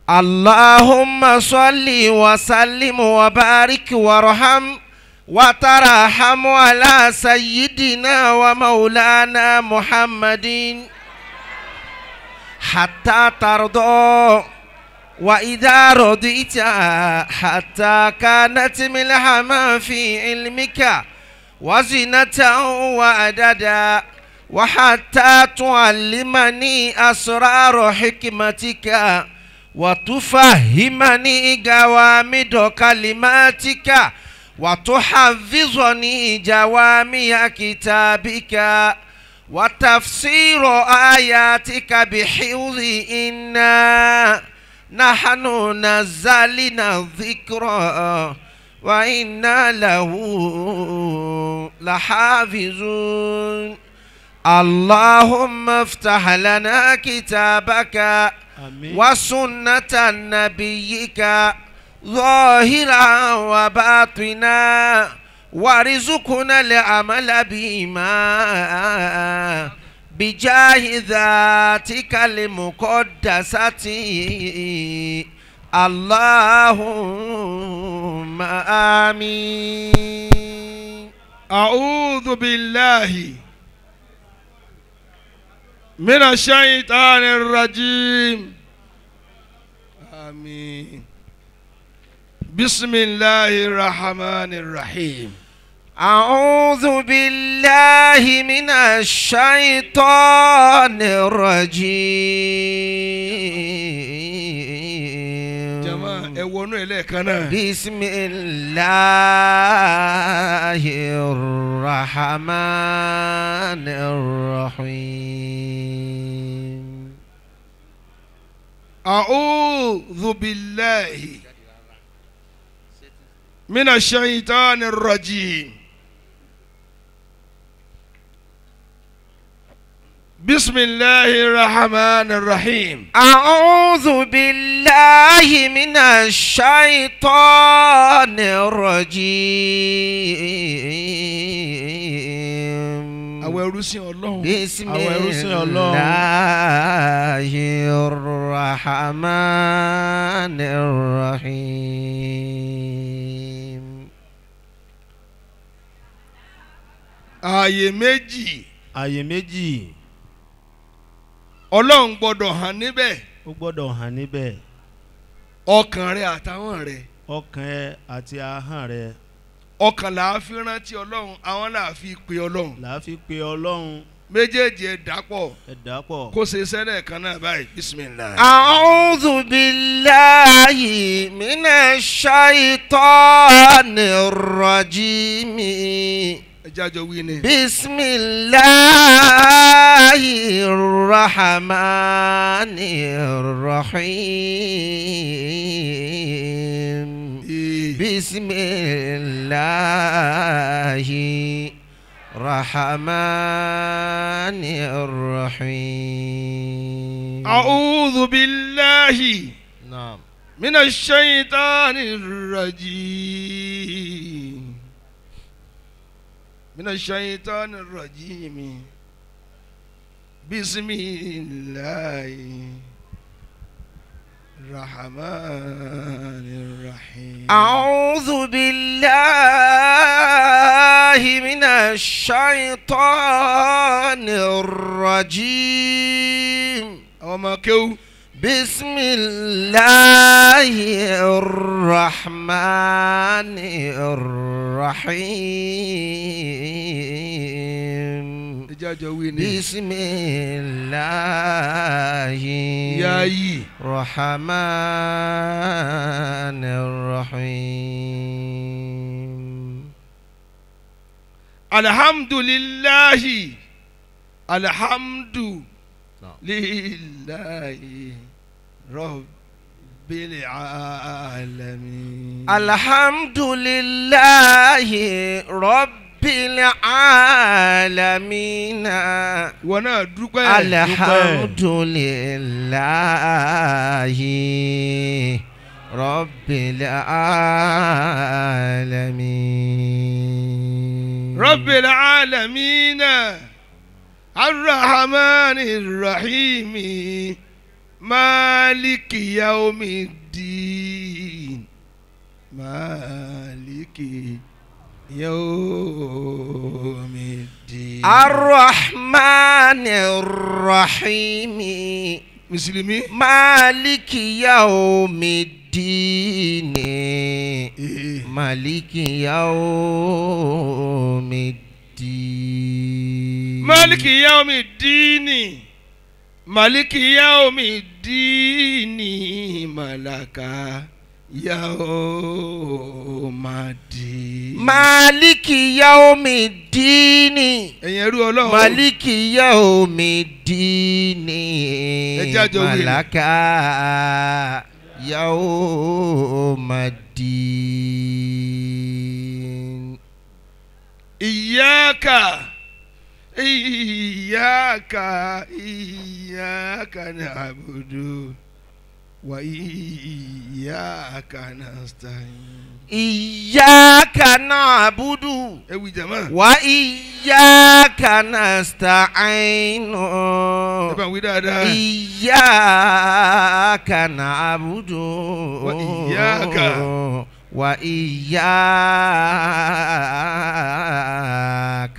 اللهم صل وسلم وبارك وارحم وترحم على سيدنا ومولانا محمد حتى ترضى وإذا رضيت حتى كانت ملحما في علمك وزنة وعددا وحتى تعلمني أسرار حكمتك وتفهمني جوامد كلماتك وتحفظني جوامع كتابك وتفسير آياتك بحفظ إنا نحن نزلنا الذكر وإنا له لحافظون اللهم افتح لنا كتابك àmín وسنة نبيك ظاهرا وباطنا وارزقنا العمل بما بجاه ذاتك المقدسة اللهم آمين أعوذ بالله من الشيطان الرجيم آمين بسم الله الرحمن الرحيم أعوذ بالله من الشيطان الرجيم جماعة ẹwọnú ẹlẹ́ẹ̀kan náà بسم الله الرحمن الرحيم أعوذ بالله من الشيطان الرجيم بسم الله الرحمن الرحيم أعوذ بالله من الشيطان الرجيم àwọn ẹrú sí ọlọ́run بسم àwọn ẹrú sí ọlọ́run الله الرحمن الرحيم ààyè méjì àyè méjì ọlọ́run gbọ́dọ̀ hàn níbẹ̀ ó gbọ́dọ̀ hàn níbẹ̀ ọkàn rẹ àtàwọn rẹ ọkàn ẹ àti ahọ́n rẹ ọkàn là á fi rántí ọlọ́run àwọn là á fi pe ọlọ́run là á fi pe ọlọ́run méjèèjì ẹ̀ dàpọ̀ ẹ dà pọ̀ kó ṣe sẹ́lẹ̀ kan náà báyìí bisimilayi. أعوذ بالله من الشيطان الرجيم ẹ jájọ wí ni. بسم الله الرحمن الرحيم Ee, بسم الله الرحمن الرحيم أعوذ بالله نعم من الشيطان الرجيم من الشيطان الرجيم بسم الله الرحمن الرحيم أعوذ بالله من الشيطان الرجيم أوما كيو بسم الله الرحمن الرحيم إجاجة ويني بسم الله ياي الرحمن الرحيم الحمد لله الحمد نعم. لله رب العالمين الحمد لله رب العالمين ìwọ náà dúpẹ́ الحمد لله رب العالمين رب العالمين الرحمن الرحيم máàlìkì yaomidin máàlìkì yaomidin. الرحمن الرحيم mùsùlùmí. مالك يوم الدين Eh. مالك يوم الدين maliki yaomi diini maliki yaomi diini malaka yaoma di. مالك يوم الدين ẹ̀yin ẹrú ọlọ́run. مالك يوم الدين jẹ́ àjọ wí ni. ملك يوم الدين iyaka iyaka iyaka na'budu wa iyaka nasta'in. إياك نعبد ẹ wí jama. وإياك نستعين ẹ bá wí dáadáa. إياك نعبد وإياك. وإياك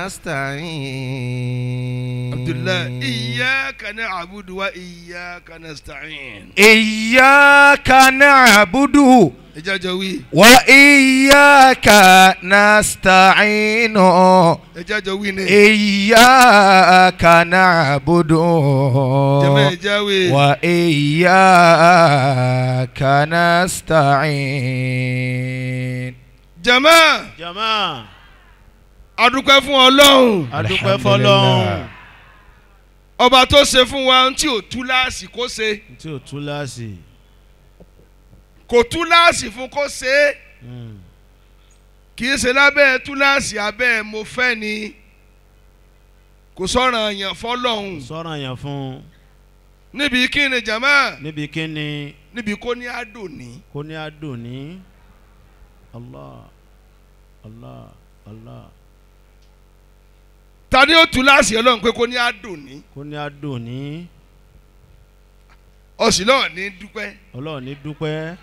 نستعين abdullahi iyaka na'budu wa iyaka nasta'in. إياك نعبد ẹ jájọ wí. وإياك نستعين ẹ jájọ wí ni. إياك نعبد jama ẹ jáwé. وإياك نستعين jama jama adúpẹ́ fún ọlọ́run. adúpẹ́ fọlọ́run ọba tó ṣe fún wa ohun tí ò túláàsì kó ṣe tí ò túláàsì kò túláàsì fún kó ṣe é Mm. kì í ṣe lábẹ́ túláàsì abẹ́ mo fẹ́ ni kò sọ̀rọ̀ yàn fọlọ́hún sọ̀rọ̀ yẹn fún níbi kí ni jama níbi kíni níbi kó ní àdùnní kó ní adùn ní allah allah allah ta ni ó túláàsì ọlọ́run pé kó ní àdùnní kó ní adùn ní ọ̀sìn náà ní dúpẹ́ ọlọ́run ní dúpẹ́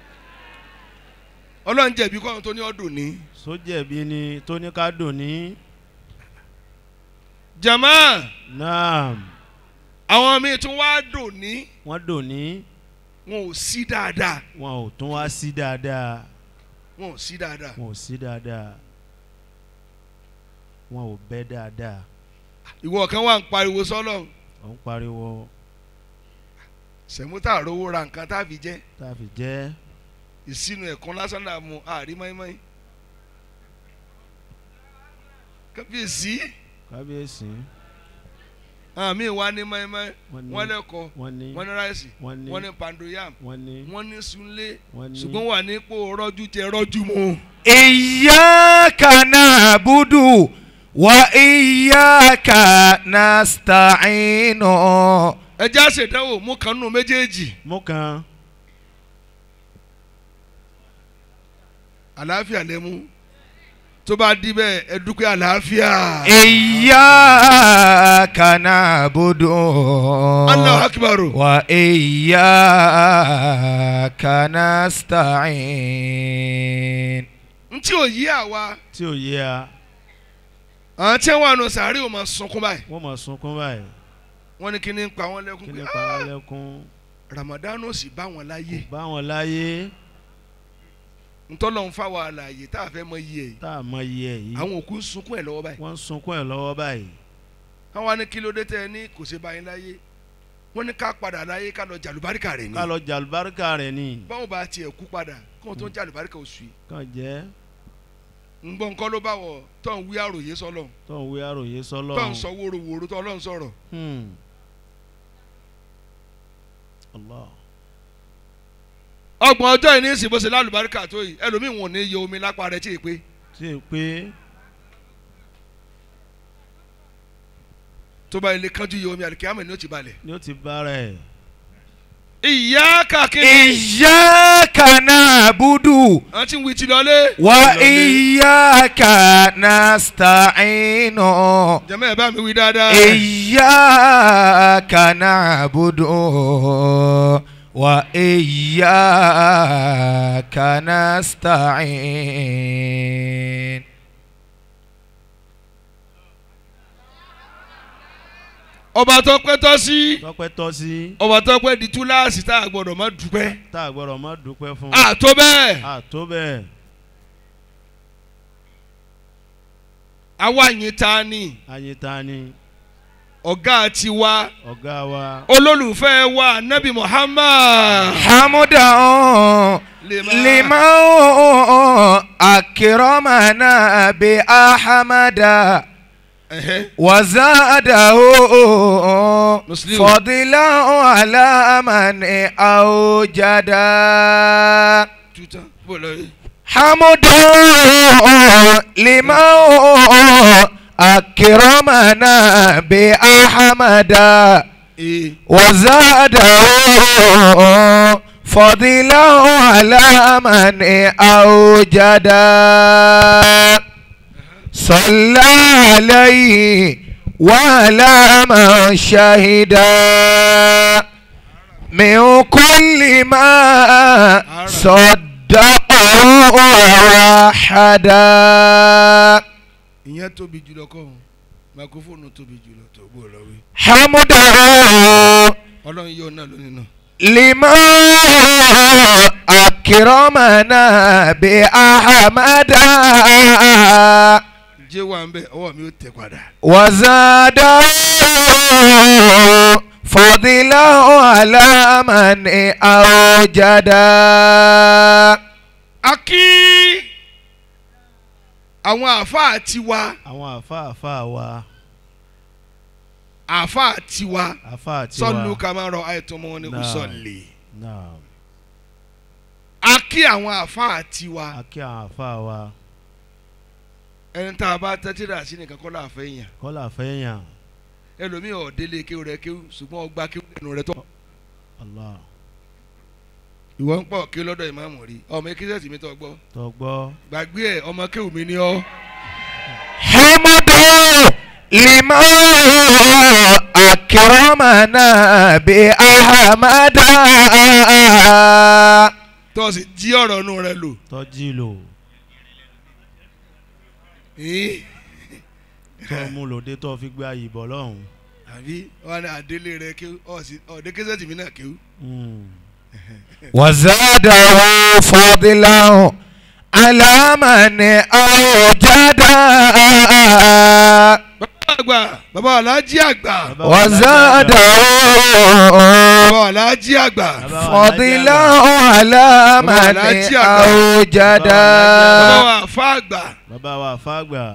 ọlọ́run jẹ̀bi kọ́ ohun tó ní ọdùnní sójẹ̀bi ni tó ní ká dùn ní jama naam àwọn míì tún wá dùnní wọ́n dùn ní wọn ò sí dáadáa wọn ò tún wá sí dáadáa wọn ò sí dáadáa wọn ò sí dáadáa wọn ò bẹ́ dáadáa ìwọ kan wà ń pariwo sọ́lọ́run ò ń pariwo sẹ̀mútà rówó ra nǹkan tá a fi jẹ́ tá a fi jẹ́ ìsinu ẹ̀kan lásán náà mu àárí mọ́ínmọ́ín kábíyèsí kábíyèsí àmì wa ní mọ́ínmọ́ín wọ́n ní wọ́n lẹ́kọ̀ọ́ wọ́n ní wọ́n ní ráìsì wọ́n ní wọ́n ní pandoyam wọ́n ní wọ́n ní sunlé wọ́n ní ṣùgbọ́n wà nípò rọ́jú jẹ rọ́jú mu. إياك نعبد وإياك نستعين ẹ já ṣèdánwò mú kan nù méjèèjì mú kan àlàáfíà lẹ́mú tó bá di bẹ́ẹ̀ ẹ dúpẹ́ àlàáfíà. إياك نعبد Allahu akbar. وإياك نستعين n tí ò yí àwa tí ò yé a àwọn tí wọ́n nù sàárè ò máa sunkún báyìí wọ́n mọ̀ sunkún báyìí wọ́n ní kí ni ń pa wọ́n lẹ́kún kí pé ni pa wá lẹ́kún Ramadan ò sì bá wọn láyé bá wọn láyé ntọ́lọ́ ń fa wa àlàyé tá a fẹ́ mọ iye yìí tá a mọ iye ẹ̀ yìí àwọn òkú ń sunkún ẹ̀ lọ́wọ́ báyìí wọ́n ń sunkún ẹ̀ lọ́wọ́ báyìí wọ́n wá ní kí ló dé tẹ́ ẹ ní kò ṣe báyìí láyé wọ́n ní ká padà láyé ká lọ jàlùbáríkà rẹ̀ ni ká lọ jàlùbáríkà rẹ̀ ni báwo bá tiẹ̀ kú padà kí wọ́n tó jàlùbáríkà oṣù yìí kàn jẹ́ ń gbọ́ nǹkan ló bá wọ̀ tó ń wí àròyé sọ́lọ̀ tó ń wí àròyé tó ń sọ́lọ́run sọ wóróworó tó ọlọ́run sọ̀rọ̀ Hmm. Allah ọgbọ̀n ọjọ́ yìí ní ìsìn bó ṣe lálùbáríkà tó yìí ẹlòmíì wọn ò ní yẹ omi lápá rẹ̀ tí ì pé tí ì pé tó bá ilé kánjú yẹ omi àlùkìyàmọ̀ ni ó ti balẹ̀ ni ó ti bára ẹ̀ ìyá kàkiri. إياك نعبد àwọn tí ń wí ti lọlé. وإياك نستعين jẹ́mọ́ ẹ̀ bá mi wí dáadáa. إياك نعبد وإياك نستعين ọba tó pẹ́ tọ́ sí. tọ́pẹ́ tọ́ sí ọba tó pẹ́ di túláàsì tá a gbọ́dọ̀ má dúpẹ́. tá a gbọ́dọ̀ má dúpẹ́ fún àtó bẹ́ẹ̀. àtó bẹ́ẹ̀ àwa yìí ta ni ayéta ni ọ̀gá tiwa ọ̀gá wa olólùfẹ́ wa nabi muhammad. حمدا لمن أكرمنا بأحمد Ẹ̀hẹ́. وزاده مسلم. فضلا على من أوجد tuta bó lọ yìí. حمدا لمن أكرمنا بأحمد ee وزاده فضلا على من أوجد صلى عليه وعلى من شهد من كل ما صدقه ووحدا ìyẹn tóbi jùlọ kọ́ ọ́n máikrófóònù tóbi jùlọ tó bó lọ wí. حمدا ọlọ́run yóò náà lónìí náà. لما أكرمنا بأحمد jẹ́ wà ń bẹ̀ ọwọ́ mi ó tẹ̀ padà. وزاده فضلا على من أوجد a kí àwọn àáfàá tiwa àwọn àfa àfa wa àáfàá tiwa àfa àti wa sọ́ọ̀lù kàmáàrọ̀ àìtọ́ ọmọ wọn ni kò Náà. sọ̀lì. náà a kí àwọn àáfàá tiwa akí àwọn àfa wa ẹni tá a bá tẹ́tí rà sí nìkan kọ́ láàfẹ́ yàn kọ́là fẹ́yàn ẹlòmíì ọ̀dẹ́lẹ̀ kéwù rẹ kéwù ṣùgbọ́n ọgbà kéwù lẹ́nu rẹ tọ́. Allah ìwọ ń pọ̀ kí lọ́dọ̀ ìmáàmù rí ọmọ ekísẹ́sì mi tọ́ gbọ́ tó gbọ́ gbàgbé ẹ̀ ọmọ kéwù mi ní ọ́ حمدا لما أكرمنا بأحمد tó sì jí ọ̀rọ̀ inú rẹ lò. tọ́jú lò Ih, tó mú lòdì tó fi gbé ayé bọ̀ lọ́hùn. àbí wọn ni àdélé rẹ kéwù ọ̀dẹ́ kísẹ́sì mi náà kéwù. Mm. وزاده فضلا على من أوجد bàbá àgbà bàbá alájí àgbà Bàbá wa وزاده bàbá alájí àgbà Bàbá wa فضلا Alhaji على من Alhaji àgbà. أوجد bàbá wa àfa àgbà Àgbà. bàbá wa fàgbà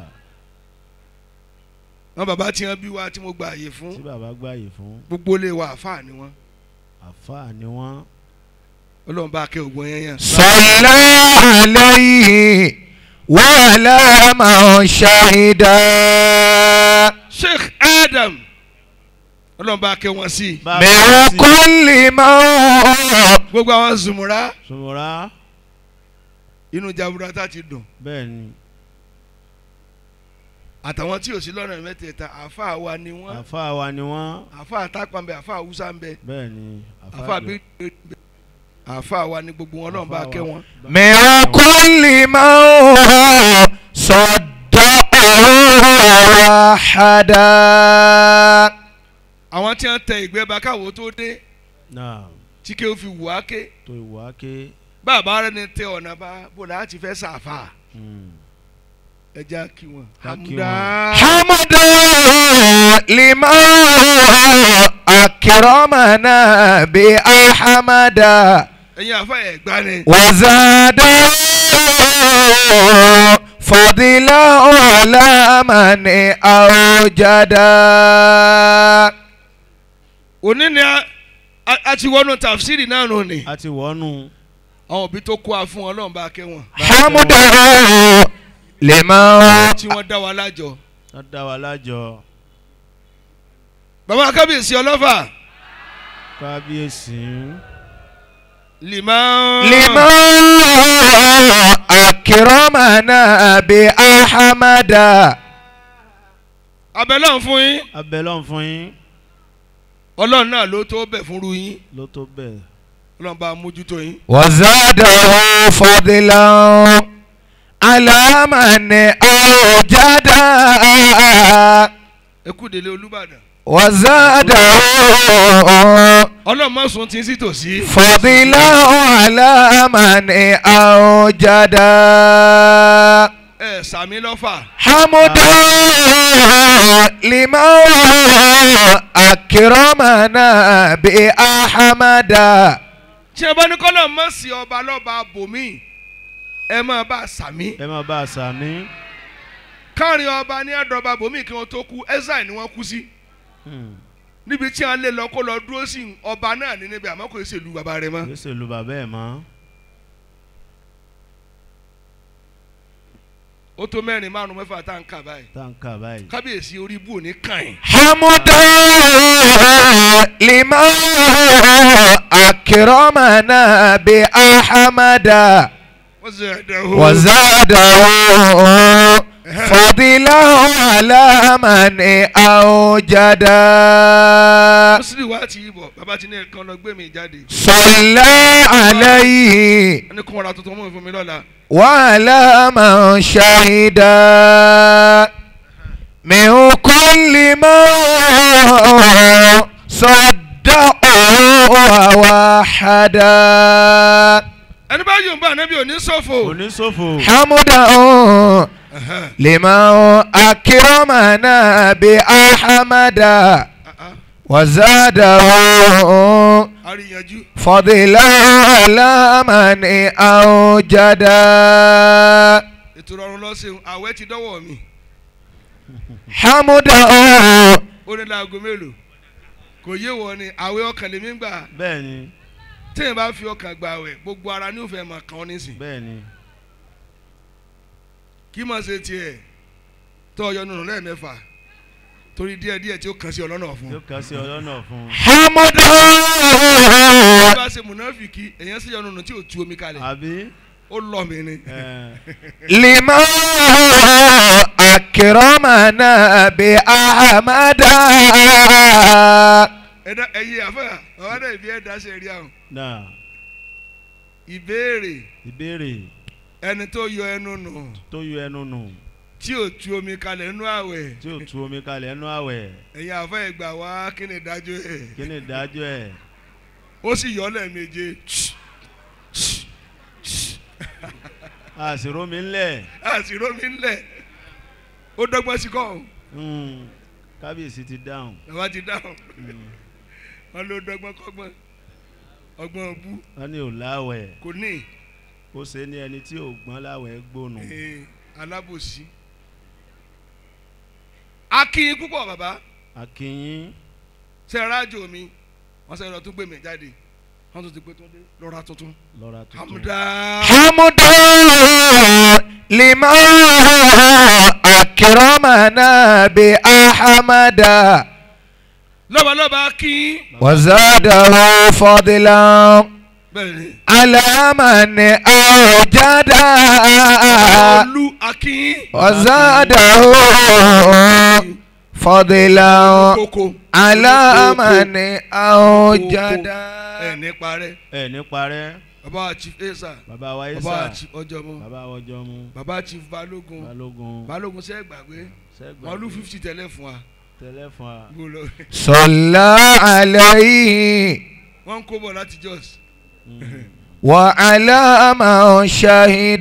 wọn bàbá tí wọn bí wa tí mo gba àyè fún tí bàbá gbàyè fún gbogbo ilé wa àfa ni wọn àfa ni wọ́n ọlọ́run bá kẹ́ ògbọ́n yẹn yàn. صلى عليه وعلى من شهد sheikh adam ọlọ́run bá kẹ́ wọn sí i bàbá من sì كل موت gbogbo àwọn zùmùrà sọmọra inú jaburata ti dùn bẹ́ẹ̀ ni àtàwọn tí ò sí lọ́nà mẹ́tẹ̀ẹ̀ta àfa wa ni wọ́n àfa wa ni wọ́n àfa àtàpà ń bẹ àfa àwùsá ń bẹ bẹ́ẹ̀ ni àfa àgbà. bí àfa wa ni gbogbo wọn ọlọ́run bá Àfa kẹ́ wa. wọn. من كل موت صدقه وحدا àwọn tí wọ́n tẹ ìgbẹ́ bá káwọ́ tó dé náà tí kéwọ́ fi wù á ké tó ìwà ké bàbá rẹ ni tẹ ọ̀nà bá bò láti fẹ́ sàfà mm. ẹja kí wọn. Ká kí Hamda. wọn. حمدا لمن أكرمنا بأحمد ẹ̀yin àfa ẹ̀ gbá ni. وزاده فضلا على من أوجد òní ni a- a a ti wọnú tàfsírì náà nù ni. a ti wọ́nù àwọn òbí tó kó a fún ọlọ́run bá kẹ́ wọn. حمدا لمن tí wọ́n dá wa lájọ. wọ́n dá wa lájọ bàbá kábíyèsí ọlọ́fà kábíyèsí liman. لمن أكرمنا بأحمد abẹ́lẹ́ fún yín abẹ́lọ́n fún yín ọlọ́run náà ló tó bẹ̀ fúnru yín ló tó bẹ́ẹ̀. ọlọ́run bá mójútó yín. وزاده فضلا على من أوجد ẹ kú délé olúbàdàn. وزاده ọlọ́run má sùn tí ń sí tòsí. فضلا على من أوجد ẹ sàmì lọ́fà. حمدا لمن أكرمنا بأحمد tí ẹ bá ní kọ́lọ̀ mọ̀ sí ọba lọ́ba bòmí ẹ máa bá a sàmì. ẹ máa bá a sàmí. káàrin ọba ní ẹ̀dọ̀ba bòmí kí wọ́n tó kú ẹ́sà ni wọ́n kú sí. Hmm. níbi tí wọ́n lè lọ kó lọ dúró sí ọba náà ní níbi àmọ́ kò ṣèlú bàbá rẹ̀ mọ́. kì í ṣe lu bàbá ẹ̀ mọ́. ó tó mẹ́rin márùn mẹ́fà tá à ń kà báyìí. tá n kà báyìí. kábíyèsí orí ibú ò ní kàn yín. حمدا لمن أكرمنا بأحمد wọ́n sì ẹ̀dẹ̀ وزاده فضلا على من أوجد mùsùlùmí wa ti yí bọ̀ bàbá ti ní ẹ̀kan lọ gbé mi jáde. صلى عليه wọ́n ní kó wọn ra tuntun mọ́ fún mi lọ́la. وعلى من شهد من كل ما صدقه ووحدا ẹni bá yóò bá ànábì òní ṣòfò. oníṣòfò. حمدا لمن أكرمنا بأحمد وزاده àríyànjú. فضلا على من أوجد ètò ìrọ̀rùn lọ́sẹ̀ àwẹ̀ ti dọ́wọ́ mi. حمدا ó ní láago mélòó kò yé wọ ni àwẹ̀ ọkàn lèmi ń gbà bẹ́ẹ̀ ni téèyàn bá fi ọkàn gbà àwẹ̀ gbogbo ara ní òfin máa kàn ọ́ nísìn bẹ́ẹ̀ ni. kí máa ṣe tiẹ̀ tó ọyọ nùnú lẹ́ẹ̀mẹ́fà torí díẹ̀ díẹ̀ tí ó kàn sí ọlọ́nà fún yóò kà sí ọlọ́nà fún un. حمدا bí bá ṣe mùnáfìkì èèyàn sì yọ nùnú tí ò tu omi kalẹ̀ àbí. ó lọ mí ni. ẹ̀, لمن أكرمنا بأحمد ẹ̀dá ẹ̀yẹ àfẹ́ àwọn náà ìbí ẹ̀dá ṣe rí àwọn náà ìbéèrè ìbéèrè ẹni tó yọ ẹnu nù tó yọ ẹnu nù tí ò tu omi kalẹ̀ nínú àwẹ̀ tí ò tu omi kalẹ̀ ẹnu àwẹ̀ ẹ̀yin àfẹ́ ìgbà wá kí ni ìdájọ́ ẹ̀ kí ni ìdájọ́ ẹ̀. ó sì yọ ọ́ lẹ́ẹ̀méje àṣìrò mi ńlẹ̀. àṣìrò mi ńlẹ̀ ó dọ́gbọ́n sí kọ́ ọ́n Hmm. kábíyèsí ti dáhùn. bàbá ti dáhùn Hmm. wọn ló dọ́gbọ́n kọ́gbọ́n ọgbọ́n bú wọ́n ní ò láwẹ̀ kò ní ó ṣe ní ẹni tí ò gbọ́n láwẹ̀ gbónú. ee, alábòsí. akin púpọ̀ bàbá akínyín ṣe rájò mi wọ́n sẹ́yìn lọ tún gbé mi jáde wọ́n tún ti pé tó dé lọ́ra tuntun lọ́ra tuntun. hamda حمدا لمن أكرمنا بأحمد lọ́balọ́ba akin وزاده فضلا bẹ́ẹ̀ ni على من أوجد olú akin وزاده فضلا koko على من أوجد ẹ̀ ní parẹ́ ẹ ní parẹ́ bàbá wa chief esa bàbá wa bàbá wa isa chief ọjọ́mọ bàbá wa ọjọ́ mu bàbá chief balógun balógun balógun sẹ́ gbàgbé sẹ́gbà wọn lù fifty tẹ́lẹ̀ fún wa tẹ́lẹ̀ fún wa. gbó lọ صلى عليه wọ́n ń kó bọ̀ láti jos Hmm. وعلى من شهد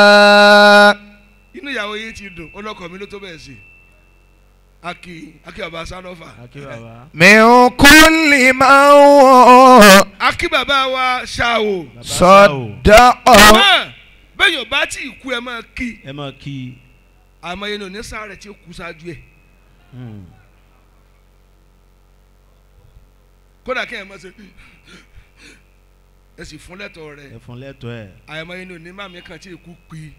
inú ìyàwó yìí ti dùn ọlọ́kọ̀ mi ló tó bẹ́ẹ̀ sí aki aki bàbá sanọfà akí bàbá من كل من aki bàbá wa ṣáò bàbá sáwò صدقه àmọ́ bẹ́ẹ̀ yóò bá tí ì kú ẹ máa kí ẹ máa kí i. àmọ́ yẹn ní onísàárẹ̀ tí ó kú ṣáájú ẹ̀ Hmm. kódà kí ẹ máa ṣe ẹ sì fún lẹ́tọ̀ọ́ rẹ̀ ẹ fún lẹ́tọ̀ọ́ ẹ̀ àmọ́ yẹn ní onímàmí kan tí ì kú pí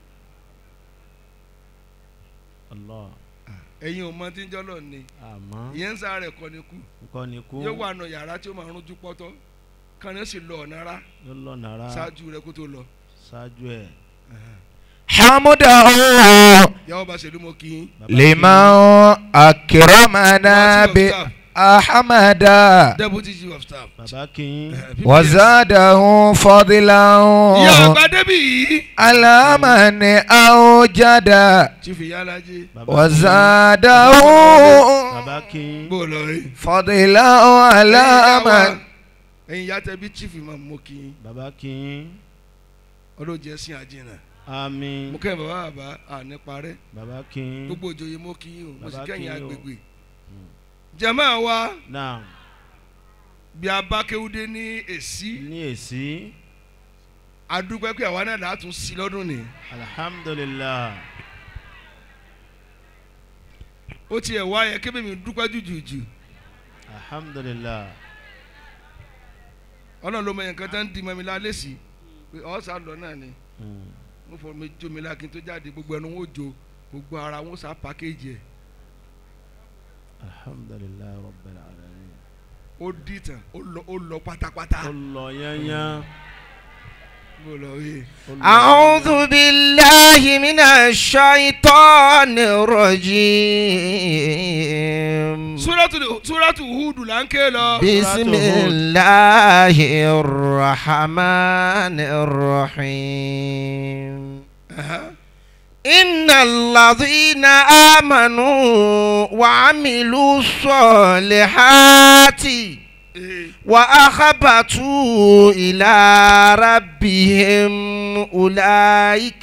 Allah ẹ̀yin ò mọ tí ń jọ́lọ̀ ni àmọ́ ìyẹn ń sàárẹ̀ kọ́ ni kú nǹkan ni kú yóò wà nù yàrá tí ó máa rújú pọ́tọ́ kan ní ó sì lọ ọ̀nà rá ló lọ́nà ara ṣáájú rẹ kó tó lọ. ṣáájú ẹ̀. حمده yàwó bá ṣèlú mo kí yín. Bàbá لمن أكرمنا Chief of Staff, بأحمد deputy chief of staff. bàbá kìín Eh, PPS. وزاده فضلا ìyá àgbà débì yìí. على من أوجد chief ìyálàjẹ. bàbá وزاده bàbá kìín bó lọ rí. فضلا على من ẹ̀yin ìyá tẹ bí chief imam mo kí yín. bàbá kìín ọlọ́jẹ́ sin àjìnà. àmín mo kẹ́yìn bàbá bàbá àní parẹ́. bàbá kìín gbogbo òjòyè mo kí yín o mo sì Bàbá kẹ́yìn kí yín o. agbègbè. jàmáà wa náà bí a bá kéwúdé ní èsì ní èsì adúpẹ́ pé àwa náà látún sí lọ́dún ni. alhamdulilah ó tiẹ̀ wá yẹ kébé mi dúpẹ́ jùjùjù. alhamdulilah ọlọ́run ló mọ ẹ̀yàn kan tó ń di mọ́ mi lálẹ́ sí pé ọ̀sà lọ náà ni Mm. mo fọ mi jó mi lákin tó jáde gbogbo ẹnu wọn ò jó gbogbo ara wọn sá pàkéjì ẹ̀ alhamdulilah rabbil alamin ó dìtàn ó lọ ó lọ pátápátá. ó lọ yányán bó lọ rí i. ó lọ أعوذ بالله من الشيطان الرجيم súrátù súrátù húdù là ń ké lọ. بسم الله الرحمن الرحيم Aha. إن الذين آمنوا وعملوا الصالحات Eh, وأخبتوا إلى ربهم أولئك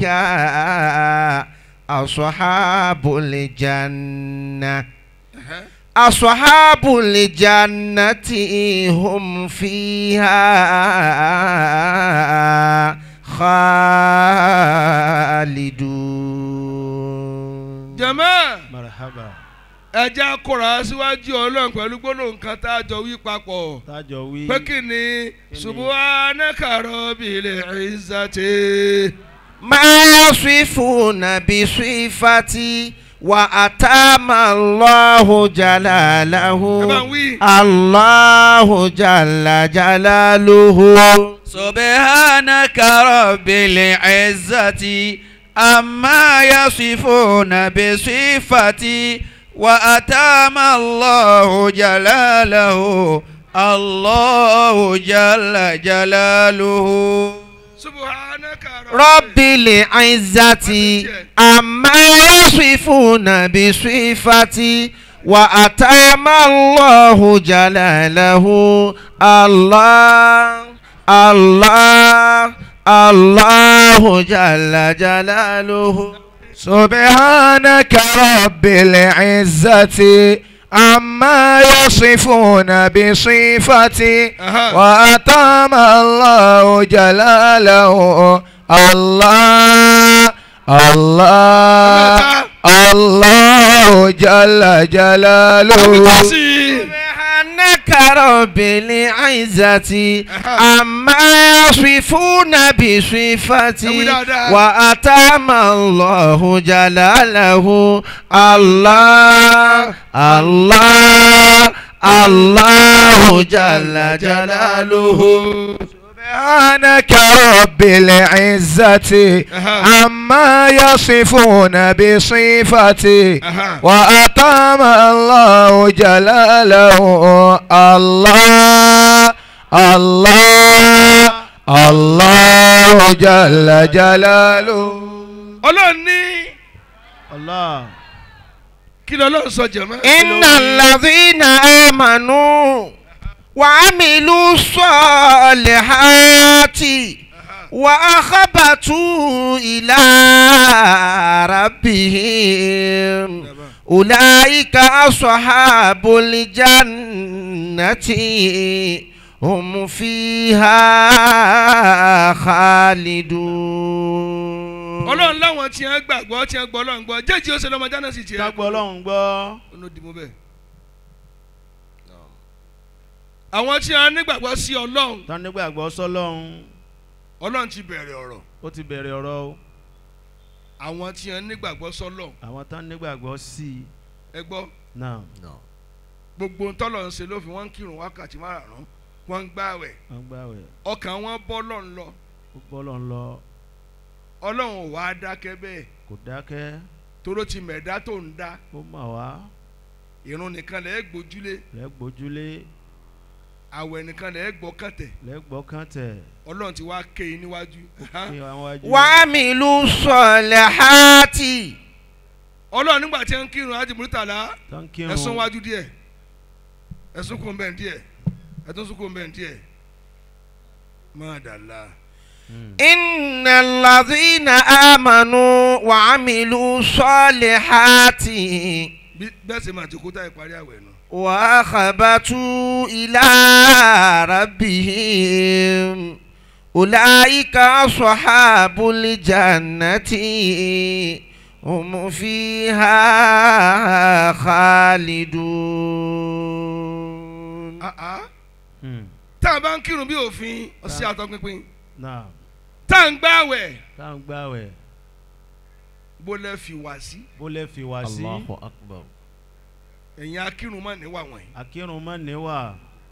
أصحاب الجنة aha. أصحاب الجنة هم فيها خالدون jama marhaba ẹja kóra síwájú ọlọ́run pẹ̀lú gbólóhùn kan tá a jọ wí papọ̀ tájọ wí pé kí ni subhanaka rabbil izzati. ما يصفون بصفتي وأتام الله جلاله ẹ bá ń wí. الله جل جلاله سبحانك رب العزة أما يصفون بصفتي وأتام الله جلاله الله جل جلاله subhanaka رب العزة أما يصفون بصفتي وأتام الله جلاله الله الله الله جل جلاله سبحانك رب العزة عما يصفون بصفتي Aha. وأتم الله جلاله الله الله الله جل جلاله سبحانك رب العزة عما يصفون بصفتي وأتم الله جلاله الله الله الله جل جلاله سبحانك رب العزة عما يصفون بصفتي Aha. وأتم الله جلاله الله الله الله جل جلاله ọlọ́run ní allah kí lọ́lọ́run sọ jẹ̀mọ́. إن الذين آمنوا وعملوا الصالحات وأخبتوا إلى ربهم أولئك أصحاب الجنة هم فيها خالدون ọlọ́run láwọn tí wọ́n gbàgbọ́ tí wọ́n gbọ́ ọlọ́run gbọ́ jẹ́jì ó ṣe lọ́mọ jáná sí tiẹ̀. kágbọ́ ọlọ́run gbọ́ ọ̀nà dìbò bẹ́ẹ̀. àwọn tí wọ́n nígbàgbọ́ sí ọlọ́run tán nígbàgbọ́ sọ́lọ́run ọlọ́run ti bẹ̀rẹ̀ ọ̀rọ̀ ó ti bẹ̀rẹ̀ ọ̀rọ̀ o àwọn tí wọ́n nígbàgbọ́ sọ́lọ́run àwọn tán nígbàgbọ́ sí i ẹ gbọ́ náà gbogbo ntọ́lọ̀ ń ṣe ló fi wọ́n ń kírun wákàtí márùn-ún wọ́n ń gbààwẹ̀ wọ́n gbàwẹ̀ ọkàn wọn bọ́ lọ́n lọ ó bọ́lọ̀ ń lọ ọlọ́run ò wá dákẹ́ bẹ́ẹ̀ kò dákẹ́ toró ti mẹ̀dá tó ń dá ó mà wá ìrun nìkan lẹ́ẹ̀ gbójúlé lẹ́gbójúlé àwẹ̀ nìkan lẹ́ẹ̀ gbọ́kàntẹ̀ lẹ́gbọ́kàntẹ̀ ọlọ́run ti wá ké e níwájú kí àwọn wájú وعملوا الصالحات ọlọ́run nígbà tí ń kírun ájì múrítàlá tó ń kírun ẹ̀sùn wájú díẹ̀ ẹ̀sùn kò ń bẹ̀ díẹ̀ ẹ̀tún sùn kò ń bẹ̀ díẹ̀ má dàlá. Mm. إن الذين آمنوا وعملوا الصالحات bí bẹ́ẹ̀ sì máa ti kó táyì parí àwẹ̀ nù. وأخبتوا إلى ربهم أولئك أصحاب الجنة هم فيها خالدون Ah, ah. Mm. tá a bá ń kírun bí òfin ọ̀sẹ̀ àtọpinpin náà tá a ń gbààwẹ̀ tá à ń gbàwẹ̀ bó lẹ́ fi wá sí bó lè fi wá sí أكبر ẹ̀yin akírun mọ́ níwà wọ̀nyí. akírun má níwà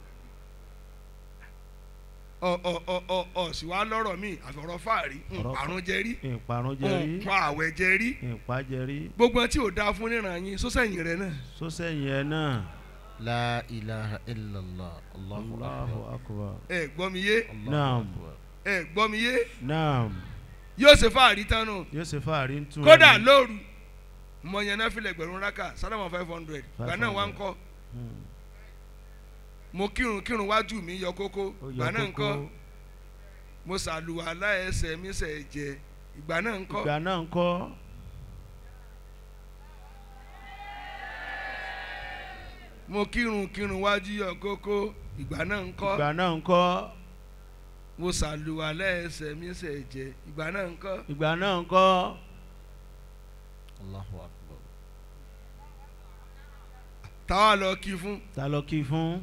ọ ọ ọ ọ ọ sì wá lọ́rọ̀ mi àfọ̀rọ̀ fàárí Ọ̀rọ̀ àrùn jẹ rí ìparun jẹ rí nǹkan àwẹ̀ jẹ rí ìpàjẹ rí gbogbo ẹni tí ò dáa fún níran yín sọ́sẹ̀yìn rẹ̀ náà. sọ́sẹ̀yìn ẹ̀ náà لا إله إلا الله الله Allahu أكبر akbar ẹ gbọ́ mi yé الله نعم. أكبر ẹ gbọ́ mi yé naam yóò ṣe fàárí tán nù. yóò ṣe fàárí ń tún kódà ẹni. lóru mo yẹn náà filẹ̀ gbẹ̀rún raka sálámà five hundred gbà náà wá ń kọ́ Mm. mo kírun kírun wájú mi yọ kókó ó gbà yọ náà ń kọ́ kókó mo ṣàlùwàlá ẹsẹ̀ mi ṣẹ̀ jẹ ìgbà náà ń kọ́ ìgbà náà ń kọ́ mo kírun kírun wájú yọ kókó ìgbà náà ń kọ́ ìgbà náà ń kọ́ mo ṣàlùwàlá ẹsẹ̀ mi ṣẹ̀ jẹ ìgbà náà ń kọ́ ìgbà náà ń kọ́ الله أكبر táwa lọ kí fún ta lọ kí fún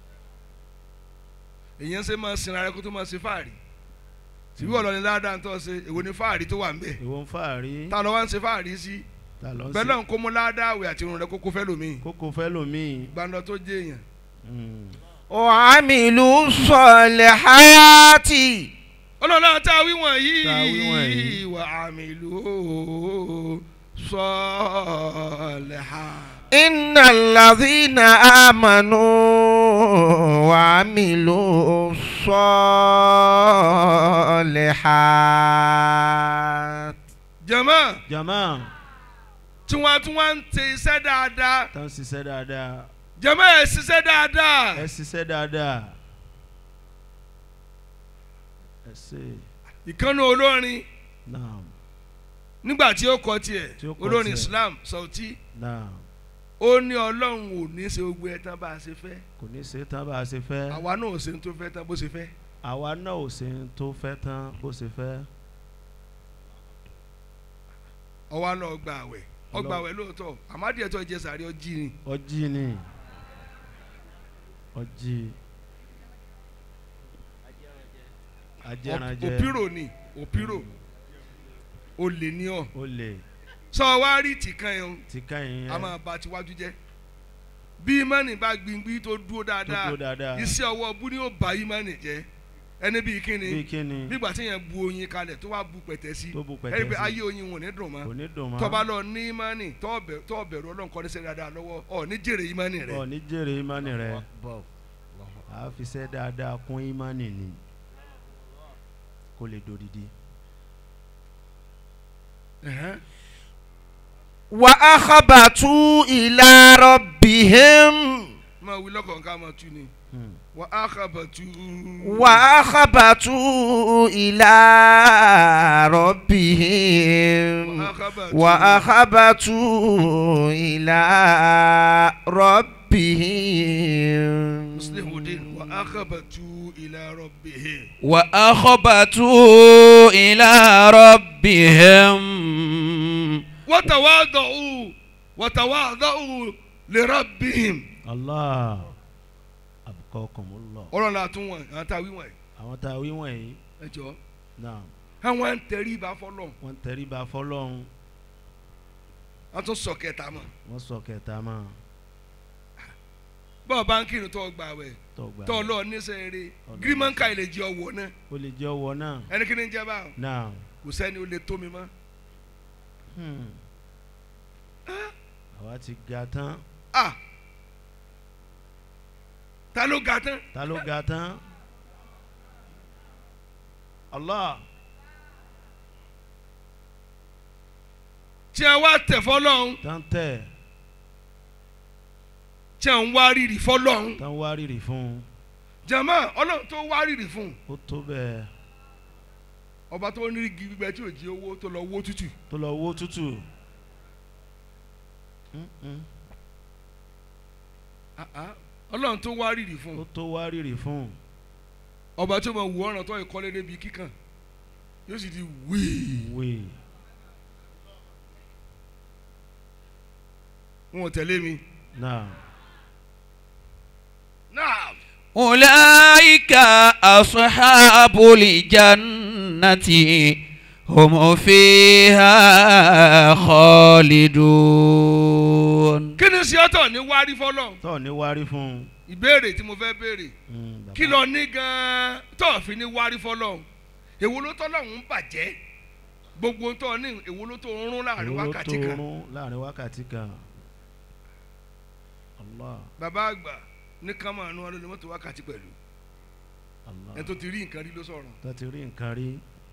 èyàn ṣe máa sin ara kó tó máa ṣe fáàrí síbí ọ̀lọ́ ni ládàá ń tọ́ ṣe èwo ni fáàrí tó wà ń bẹ̀ ìwọ ń fàárí ta lọ wá ń ṣe fáàrí sí ta lọ ń bẹ́ẹ̀ ṣe náà kó mú ládàá àwẹ̀ àti irun rẹ kókó fẹ́ lómi kókó fẹ́ lòmíì gbàndọ̀ tó jẹ́ èèyàn Mm. وعملوا الصالحات ọlọ́lá tá a wí wọ̀nyí Tá a wí wọ̀nyí. wà á mi lò ó sọ́ọ̀lẹ́hà. إن الذين آمنوا وعملوا الصالحات jẹ̀mọ́ jama tí wọ́n tún wá ń tẹ iṣẹ́ dáadáa tó ń ṣiṣẹ́ dáadáa jẹ̀mọ́ ẹ̀ ṣiṣẹ́ dáadáa ẹ ṣiṣẹ́ dáadáa ẹ ṣe ìkànnì olórin naam nígbà tí ó kọ tiẹ̀ Tí ó kọ olórin tiẹ̀. Islam Sauty naam ó ní ọlọ́run ò ní ṣe gbogbo ẹ̀ tán bá a ṣe fẹ́ kò ní ṣe tán bá a ṣe fẹ́ àwa náà ò ṣe ní tó fẹ́ tán bó ṣe fẹ́ àwa náà ò ṣe ń tó fẹ́ tán bó ṣe fẹ́ ọwọ́ lọ gba àwẹ̀ ọgbà Ọlọ́run. àwẹ̀ lóòótọ́ àmádìẹ tó jẹ sàrí ọjí ni ọjí ni ọjí ajẹranjẹ òpírò ni òpírò olè ní ọ ó lè sọ wá rí tìkan yẹn ti káyìn a yẹn máa ba tiwájú jẹ́ bí imani bá gbìngbì tó dúró tó dáadáa tó dáadáa iṣẹ́ ọwọ́ bú ni ó ba imani jẹ́ ẹni bíi bí kíni kíni nígbà tí yẹn bu oyin kalẹ̀ tó wá bu pẹ̀tẹ́ sí tó bu ẹni pé pẹ̀tẹ́ sí ayé oyin wọn ò ní dùn mọ́ kò ní dùn mọ́ tọba lọ ní imani tọ́ bẹ̀rù ọlọ́run kọ́ ní sẹ́ dáadáa lọ́wọ́ ọ ní jèrè imani rẹ ọ ní jèrè ìmánì rẹ أكبر a fi ṣe dáadáa kún ìmánì ni kó lè dòdìdí. Ẹ̀hẹ́n. وأخبتوا إلى ربهم máa wí lọ́kọ̀ọ́ ká máa tú ni Hmm. wà á kábàtú. وأخبتوا إلى ربهم وأخبتوا إلى ربهم muslimuddin wà á kábàtú ilà rọ̀bìhìn. وأخبتوا إلى ربهم wàtàwádọ̀ọ́ wàtàwádọ̀ọ́ lè rọ̀bìhìn. allah abukọkùnmùlọ ọ̀rọ̀ la tún wọn àwọn tá a wí wọn àwọn tá a wí wọ̀nyí ẹ jọ náà àwọn ń tẹrí ibà fọlọ́ wọ́n tẹríba fọlọ́run wọ́n tún sọ kẹta mọ́ wọ́n sọ kẹta mọ́ bọ́ọ̀ bá ń kírun tó gbà wẹ̀ tọgbà tó lọ níṣẹ́ eré Ọlọ́run. gírímọ̀ǹkà ilé jẹ́ ọwọ́ náà ó lè jẹ́ ọwọ́ náà ẹni kí ni ń jẹ́ báwọn náà kò sẹ́ni ó lè tó mi mọ́ hmm. àwa ti ga tán ah ta ló ga tán ta ló ga tán Allah tí a wá tẹ̀ fọlọ́hún tán tẹ̀ tí a ń wá rírì fọlọ́hún tán wá rírì fún un jama ọlọ́run tó wá rírì fún ó tó bẹ́ẹ̀ ọba tó ní igi gbígbẹ tí ò jí owó tó lọ wó tútù tó lọ wó tútù Mm-mm. Ah, ah. ọlọ́run tó wá rírì fún ó tó wá rírì fún un ọba tó mọ wù ọ̀ràn tó ìkọ́lé débi kíkàn yóò sì di wíì wèé wọn ò tẹ̀lé mi. náà náà أولئك أصحاب الجنة هم فيها خالدون kí ni sọ́tọ̀ ní wárí fọlọ́n tó ní wárí fún un ìbéèrè tí mo fẹ́ béèrè Mm, bàbá. kí lọ ní gan-an tó fi ní wárí fọlọ́n èwo ló tọ́lọ́hún ń bàjẹ́ gbogbo tó ní èwo ló tó ń rún láàrin Èwo ló wákàtí tó kan rún láàrin wákàtí kan Allah bàbá àgbà ní ká máa nu ọlọ́ni mọ́tò wákàtí pẹ̀lú Allah ẹni tó ti rí nǹkan rí ló sọ̀rọ̀ tó ti rí nǹkan rí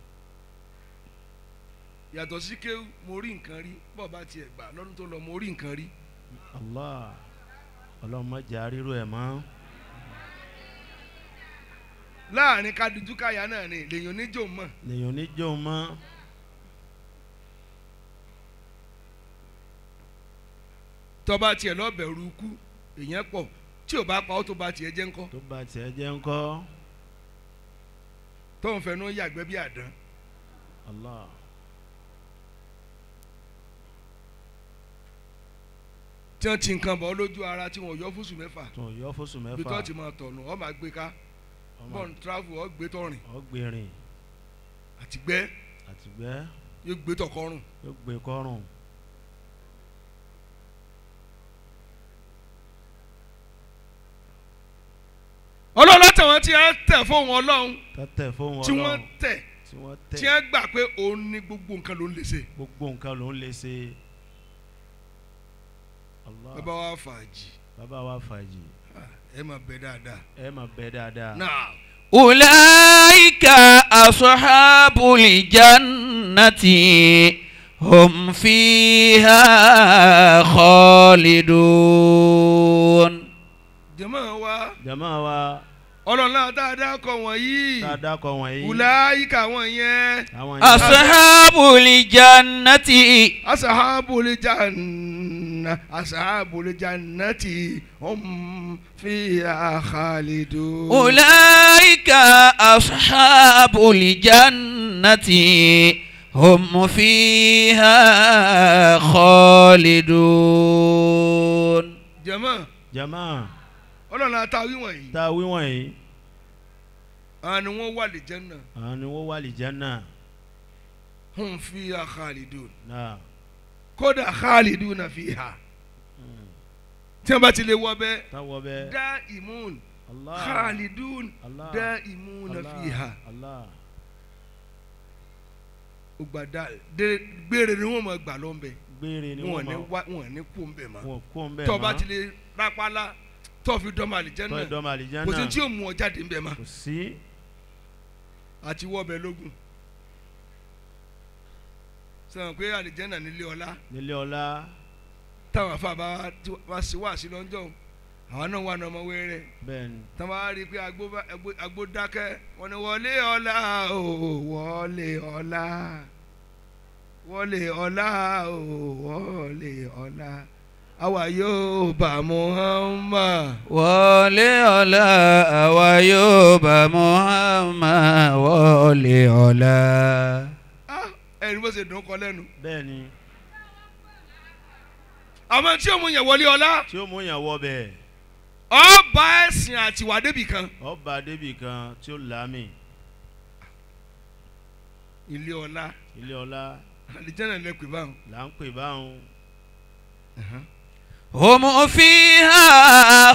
yàtọ̀ sí kéwù mo rí nǹkan rí bọ́ọ̀ bá tiẹ̀ gbà lọ́dún tó lọ mo rí nǹkan rí Allah ọlọ́mọdé àrírò ẹ̀ mọ́ láàrin kadiju káyà náà ni lèyìn oníjó mọ̀ lèyìn oníjó mọ́ tọ́ba tiẹ̀ lọ́bẹ̀rù ikú èèyàn pọ̀ tí ò bá pa ó tó ba tiẹ̀ jẹ́ ńkọ́ tó bá tiẹ̀ jẹ́ ńkọ́ tóun fẹnu yàgbẹ́ bí àdán Allah tí wọ́n ti nǹkan bọ̀ ọ́ lójú ara tí wọ́n yọ fúsù mẹ́fà tún yọ fóṣù bí mẹ́fà tó ti máa tọ̀nù ọ́ máa gbé ká ọmọ bọ́ọ̀n travel ọ́ gbé tọ̀rìn ọgbìnrin àti gbẹ́ àtìgbẹ́ yóò gbé tọ̀kọ́rùn yóò gbé kọ́rùn ọlọ́run látàwọn tí wọ́n tẹ̀ fóun ọlọ́run tẹ́tẹ̀ fóun tí wọ́n ọlọ́run tẹ̀ tí wọ́n tí tẹ̀ wọ́n gbà pé òun ní gbogbo nǹkan ló ń lè ṣe gbogbo nǹkan ló ń lè ṣe Allah bàbá wa fàájì bàbá wa fàájì ẹ máa bẹ dáadáa ẹ máa bẹ dáadáa náà أولئك أصحاب الجنة هم فيها خالدون jẹ́mọ̀ wa jama wa ọlọ́run náà dáadáa kọ wọ̀nyí tá a dákọ̀ wọ̀nyí wùláyíkà wọn yẹn àwọn أصحاب الجنة asahabul janna asahabul jannati hum fiha khalidun. أولئك أصحاب الجنة هم فيها خالدون jẹ́mọ̀ jama ọlọ́run náà ta wí wọ̀nyí tá a wí wọ̀nyí àwọn ni wọ́n wà lè janna àwọn ni wọ́n wà lìjánà hum fiha khalidun náà kódà khaliduna fiha tí wọ́n bá ti lè wọ bẹ́ẹ̀ táwọ̀ bẹ́ẹ̀ dá imun Allah khalidun Allah dá imuna Allah fiha Allah ògbàdá de- gbére ni wọ́n mọ̀ gbà lọ́nbẹ̀ gbére ni wọn wọ́n ní máa wá wọn ní kú nbẹ mọ́ wọn kó ń bẹ̀ tọ́ bá mọ́ ti lè rápálá tọ́ fi dọ́mọ tọ́ àlìjẹ́nà ìdọ́mọ àlìjánà kò sí tí yóò mú ọ jáde nbẹ mọ́ kò sí àti wọ́ọ̀bẹ lógún sọ̀rọ̀ pé àlìjẹ́nà nílé ọlá nílé ọlá táwọn afáàbá wá sí wá sí lọ́jọ́ àwọn náà wà ní ọmọ wẹ́rẹ́ bẹ́ẹ̀ ni táwọn bá rí i pé agbó bá- agbó- agbó dákẹ́ wọ́n ní wọlé ọlá o wọlé ọlá wọlé ọlá o wọlé ọlá àwa yóò bá Muhammad. wọlé ọlá àwa yóò bá Muhammad wọlé ọlá. Ah, ẹ̀rí bó ṣe dùn kọ lẹ́nu. bẹ́ẹ̀ ni àmọ́ tí ó mú yẹn wọlé ọlá tí ó mú yàn wọ bẹ́ẹ̀ ọba ẹ̀sìn àtiwá débì kan. ọba débì kan tí ó lámì ilé ọlá ilé ọlá àlìjẹ́nà lẹ́pẹ̀ báwọn. là ń pè báwọn هم فيها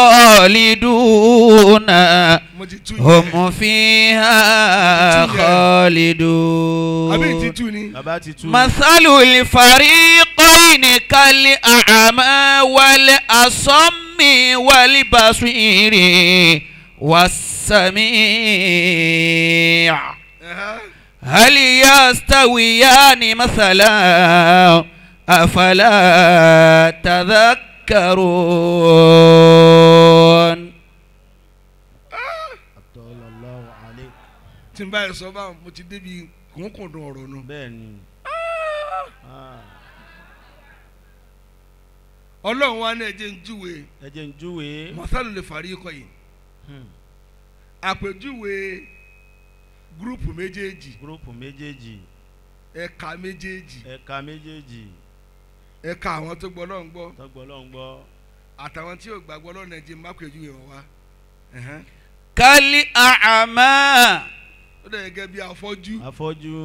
خالدون mo ti tú yẹn هم فيها خالدون àbí ti tú ni bàbá ti tú. مثل الفريقين كالأعمى والأصم والبصير والسميع Ẹ̀hẹ́. هل يستويان مثلا أفلا تذكرون Sallallahu alayhi. tí n bá yẹ sọ báwọn mo ti débi kùnkùndùn ọ̀rọ̀ nù. bẹ́ẹ̀ ni. Ah, ọlọ́run wa ní ẹ̀jẹ̀ ń júwe ẹ jẹ́ ń júwe. mọ̀sálù lè fàrí ikọ̀ yìí Hmm. àpèjúwe gúrùpù méjèèjì gúrúùpù méjèèjì ẹ̀ka méjèèjì ẹ̀ka méjèèjì ẹ̀ka àwọn tó gbọ́ lọ́n gbọ́ tọ́gbọ́ ló ń gbọ́. àtàwọn tí ò gbàgbọ́ lọ́nà ẹ̀jẹ̀ má pèjúwe wọn wá. Ẹ̀hẹ́n. كالأعمى ó dẹ̀ gẹ́gẹ́ bí afọ́jú afọ́jú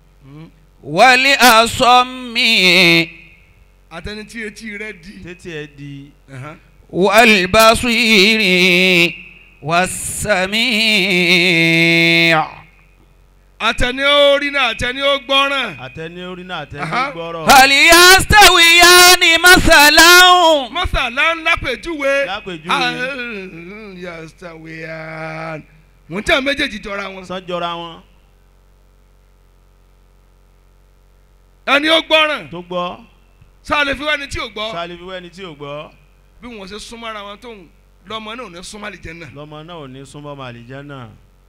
والأصم àtẹni tí etí rẹ̀ di. tètè ẹ di Ẹ̀hẹ́n. والبصير والسميع àtẹni ó rí náà àtẹni ó gbọ́ràn. àtẹni orí náà àtẹni Aha. gbọ́rọ̀. هل يستويان مثلا mọ́sálà ńlá pèjúwe. lápèjúwe yastawiyan mo ń tẹ́ àwọn méjèèjì jọra wọn. sọ́jọ́ra wọn ẹni ó gbọ́ràn tó gbọ́ sáà lè fi wá ẹni tí ò gbọ́ sálẹ̀ fi wẹ́ni tí ò gbọ́ bí wọ́n ṣe súnmọ́ ara wọn tó ń lọ́mọ náà ò ní súnmọ́ àlìjẹ́nnà. lọ́mọ náà ò ní súnmọ́ màlìjẹ́ náà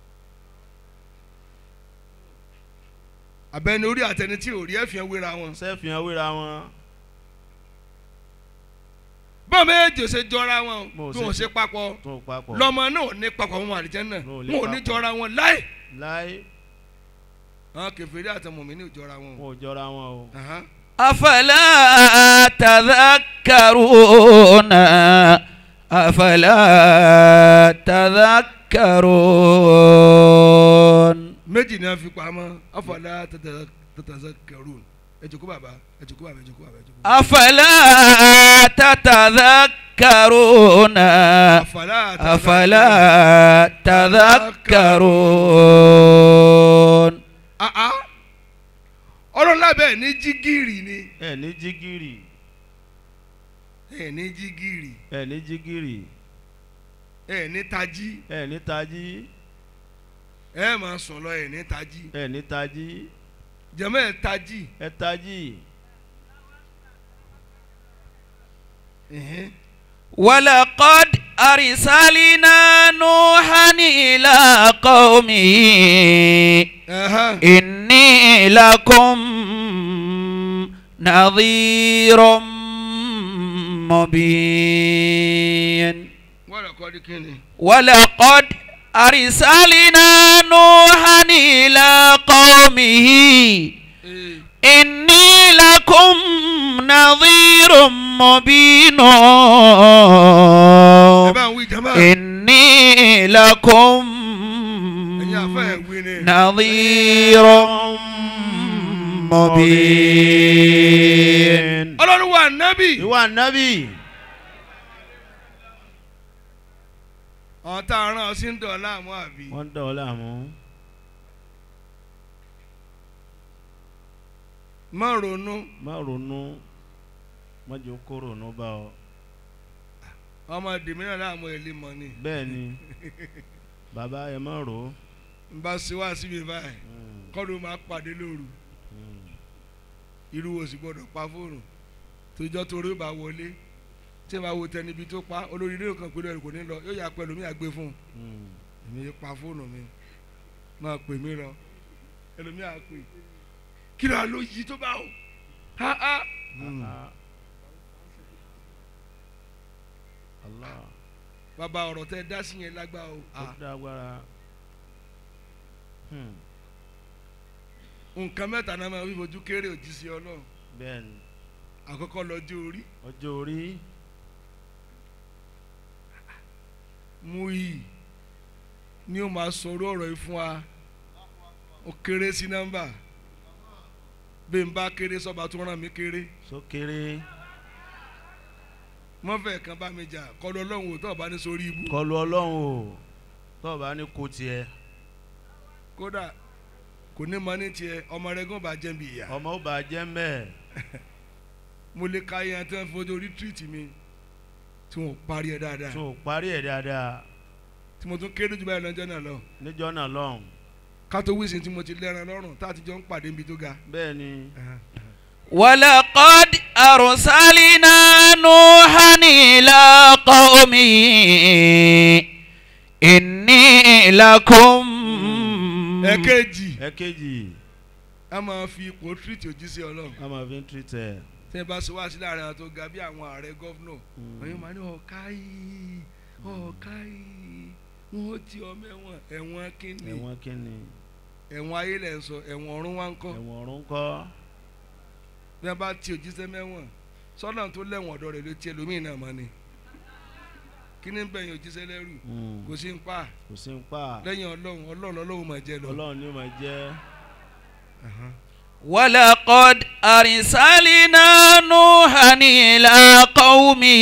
àbẹ́ni orí àtẹni tí ò rí ẹ̀fìn wéra wọn. sẹ́fìhàn wéra wọn bọ́ọ̀ méjèèjì ò ṣe jọra wọn Mo bí ṣe- wọ́n ṣe papọ̀ tó papọ̀ lọ́mọ náà ò ní papọ̀ wọn àlìjẹ́nnà Wọn ò lè wọn ò ní papọ̀. jọra wọn láì. láì àwọn kẹfìrí àtẹmọ̀mí ní ò jọra wọn. wọn ò jọra wọn o Aha. أفلا تذكرون أفلا تذكرون méjì ni a fi pamọ́ afọlá tẹtẹsẹkẹrún ẹ jókòó bàbá ẹ jókòó bàbá ẹ jókòó bàbá ẹ jókòó. أفلا تتذكرون afọlá أفلا تذكرون àá ọ̀rọ̀ lábẹ́ ní jígìrì ni ẹ ní jígìrì ẹ ní jígìrì ẹ ní jígìrì ẹ ní tají ẹ ní tají ẹ máa sùn lọ ẹ ní tají ẹ ní tají jẹmọ ẹ tají ẹ tají ẹhẹn. ولقد أرسلنا نوحا إلى قومه Ẹhẹn. إني لكم نظير مبين wọ́n rẹ̀ kọ́ di kíni. ولقد أرسلنا نوحا إلى قومه Ee, إني لكم نظير مبين ẹ bá ń wí jama. إني لكم ẹ̀yin àfẹ́ ẹ̀ wí ni. نظير مبين ọlọ́run wa nábì. ìwà nábì àwọn tá a rán ọ sí ń dọ̀ láàmú àbí. wọ́n dọ̀ ọ́ láàmú má ronú má ronú má jẹ́ kó ronú bá ọ ọmọ dèmínà láàmú ẹ̀ lè mọ̀ ni. bẹ́ẹ̀ ni bàbá ẹ má rò ó n bá ṣe wá síbi báyìí kọ́dún máa pàdé lóru irú wo sì gbọ́dọ̀ pa fóònù tójọ́ torí ó bá wọlé tí ẹ máa wo tẹni ibi tó pa olórí ilé kan pẹ̀lú ẹ̀rù kò ní lọ yóò yà pẹ̀lú mi àgbé fún un èmi yé pa fóònù mi máa pè mí lọ ẹlòmíà pè kí ló ló yí tó bá o ha ha Allah bàbá ọ̀rọ̀ tẹ dá sí yẹn lágbá o ó Ah, dágbára Hmm, nǹkan mẹ́ta náà máa fi fojú kéré òjíṣẹ́ ọlọ́run bẹ́ẹ̀ ni àkọ́kọ́ lọ́jọ́ orí ọjọ́ orí mú yìí ni ó máa sọ̀rọ̀ ọ̀rọ̀ yìí fún wa ó kéré sí nọ́mbà bí n bá kéré sọ́ba tó ràn mí kéré sókèrè mọ́fẹ́ kan bá mi jà kọlu ọlọ́run ò tó ọba ní sórí ibú kọlu ọlọ́run o tó o bá ní kó tiẹ̀ kódà kò ní mọ ní tiẹ̀ ọmọ rẹ gán bá jẹ́ bí ìyá ọmọ ó bá jẹ́ mẹ́ẹ̀ mo lè ka iye tí wọ́n fi ojú orí tírìtì mi tí wọ́n parí ẹ̀ dáadáa tó o parí ẹ̀ dáadáa tí mo tún kéré jù báyìí lọ́jọ́ náà lọ níjọ́ náà lọ́hùn kátó wíìsì tí mo ti lẹ́ran lọ́rùn tá a ti jọ ń pàdé níbi tó ga. bẹ́ẹ̀ ni ولقد أرسلنا نوحا إلى قومه إني لكم ẹ̀kejì ẹ̀kejì a máa fi ipò tírìtì òjíṣẹ́ ọlọ́run a máa fi ń tìrìtẹ̀ tí ẹ bá sọ wá sí láàrin àwọn tó ga bí àwọn ààrẹ gọ́fúnọ̀ ọ̀yọ́ máa ní ọ̀ka yìí ọ̀ka yìí wọ́n ti ọmọ ẹ̀wọ̀n ẹ̀wọ̀n kínní ẹ̀wọ̀n kínni ẹ̀wọ̀n ayé lẹ̀ ń sọ ẹ̀wọ̀n ọ̀run wá ń kọ́ ẹ̀wọ̀n ọ̀run kọ́ bí wọ́n bá ti òjíṣẹ́ mẹ́wọ̀n sọ́nà tó lẹ́wọ̀n ọ̀dọ́ rẹ̀ ló ti ẹlòmíì náà mọ́ ni kí ni ń bẹ̀yìn òjíṣẹ́ lẹ́rù Mm. kò sí ń pa kò sí ń pa lẹ́yìn ọlọ́run ọlọ́run ọlọ́run máa jẹ lọ. ọlọ́run ni ó máa jẹ́ ولقد أرسلنا نوحا إلى قومه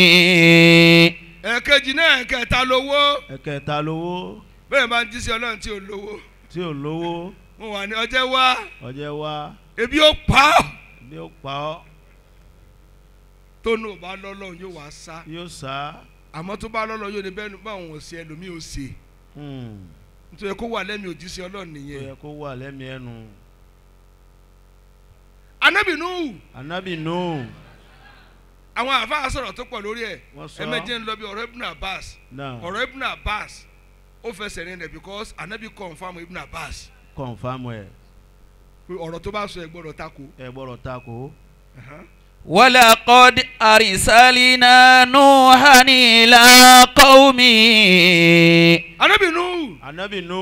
ẹ̀kejì náà ẹ̀kẹta lówó ẹ̀kẹta lówó bẹ́ẹ̀ bá ń jíṣẹ́ ọlọ́run tí ò lówó tí ò lówó mo wà ní ọjẹ́ wá ọjẹ́ wá ebi ó pa ọ́ bí ó pa ọ́ tó nù bá lọ́lọ́run yóò wá sá yóò sá àmọ́ tó bá lọ́lọ́run yóò ní bẹ́ẹ̀ ni báwọn ò ṣe ẹlòmíì ò ṣe Hmm. nítorí kó wà lẹ́mìí òjíṣẹ́ ọlọ́run tó nìyẹn. yẹ kó wà lẹ́mìí ẹnu Ànábì Nuhu anabi nù àwọn àfáà sọ̀rọ̀ tó pọ̀ lórí ẹ̀ wọ́n sọ ẹ̀mẹ́jẹ̀ ń lọ bí ọ̀rọ̀ Ibn Abbas náà ọ̀rọ̀ Ibn Abbas ó fẹsẹ̀ rìn rẹ̀ because Ànábì confam Ibn Abbas kọ̀nfàmù ẹ̀ pé ọ̀rọ̀ tó bá sọ ẹ̀ gbọ́dọ̀ tako. ẹ gbọ́dọ̀ takò ولقد أرسلنا نوحا إلى قومه Ànábì Nuhu anabi nù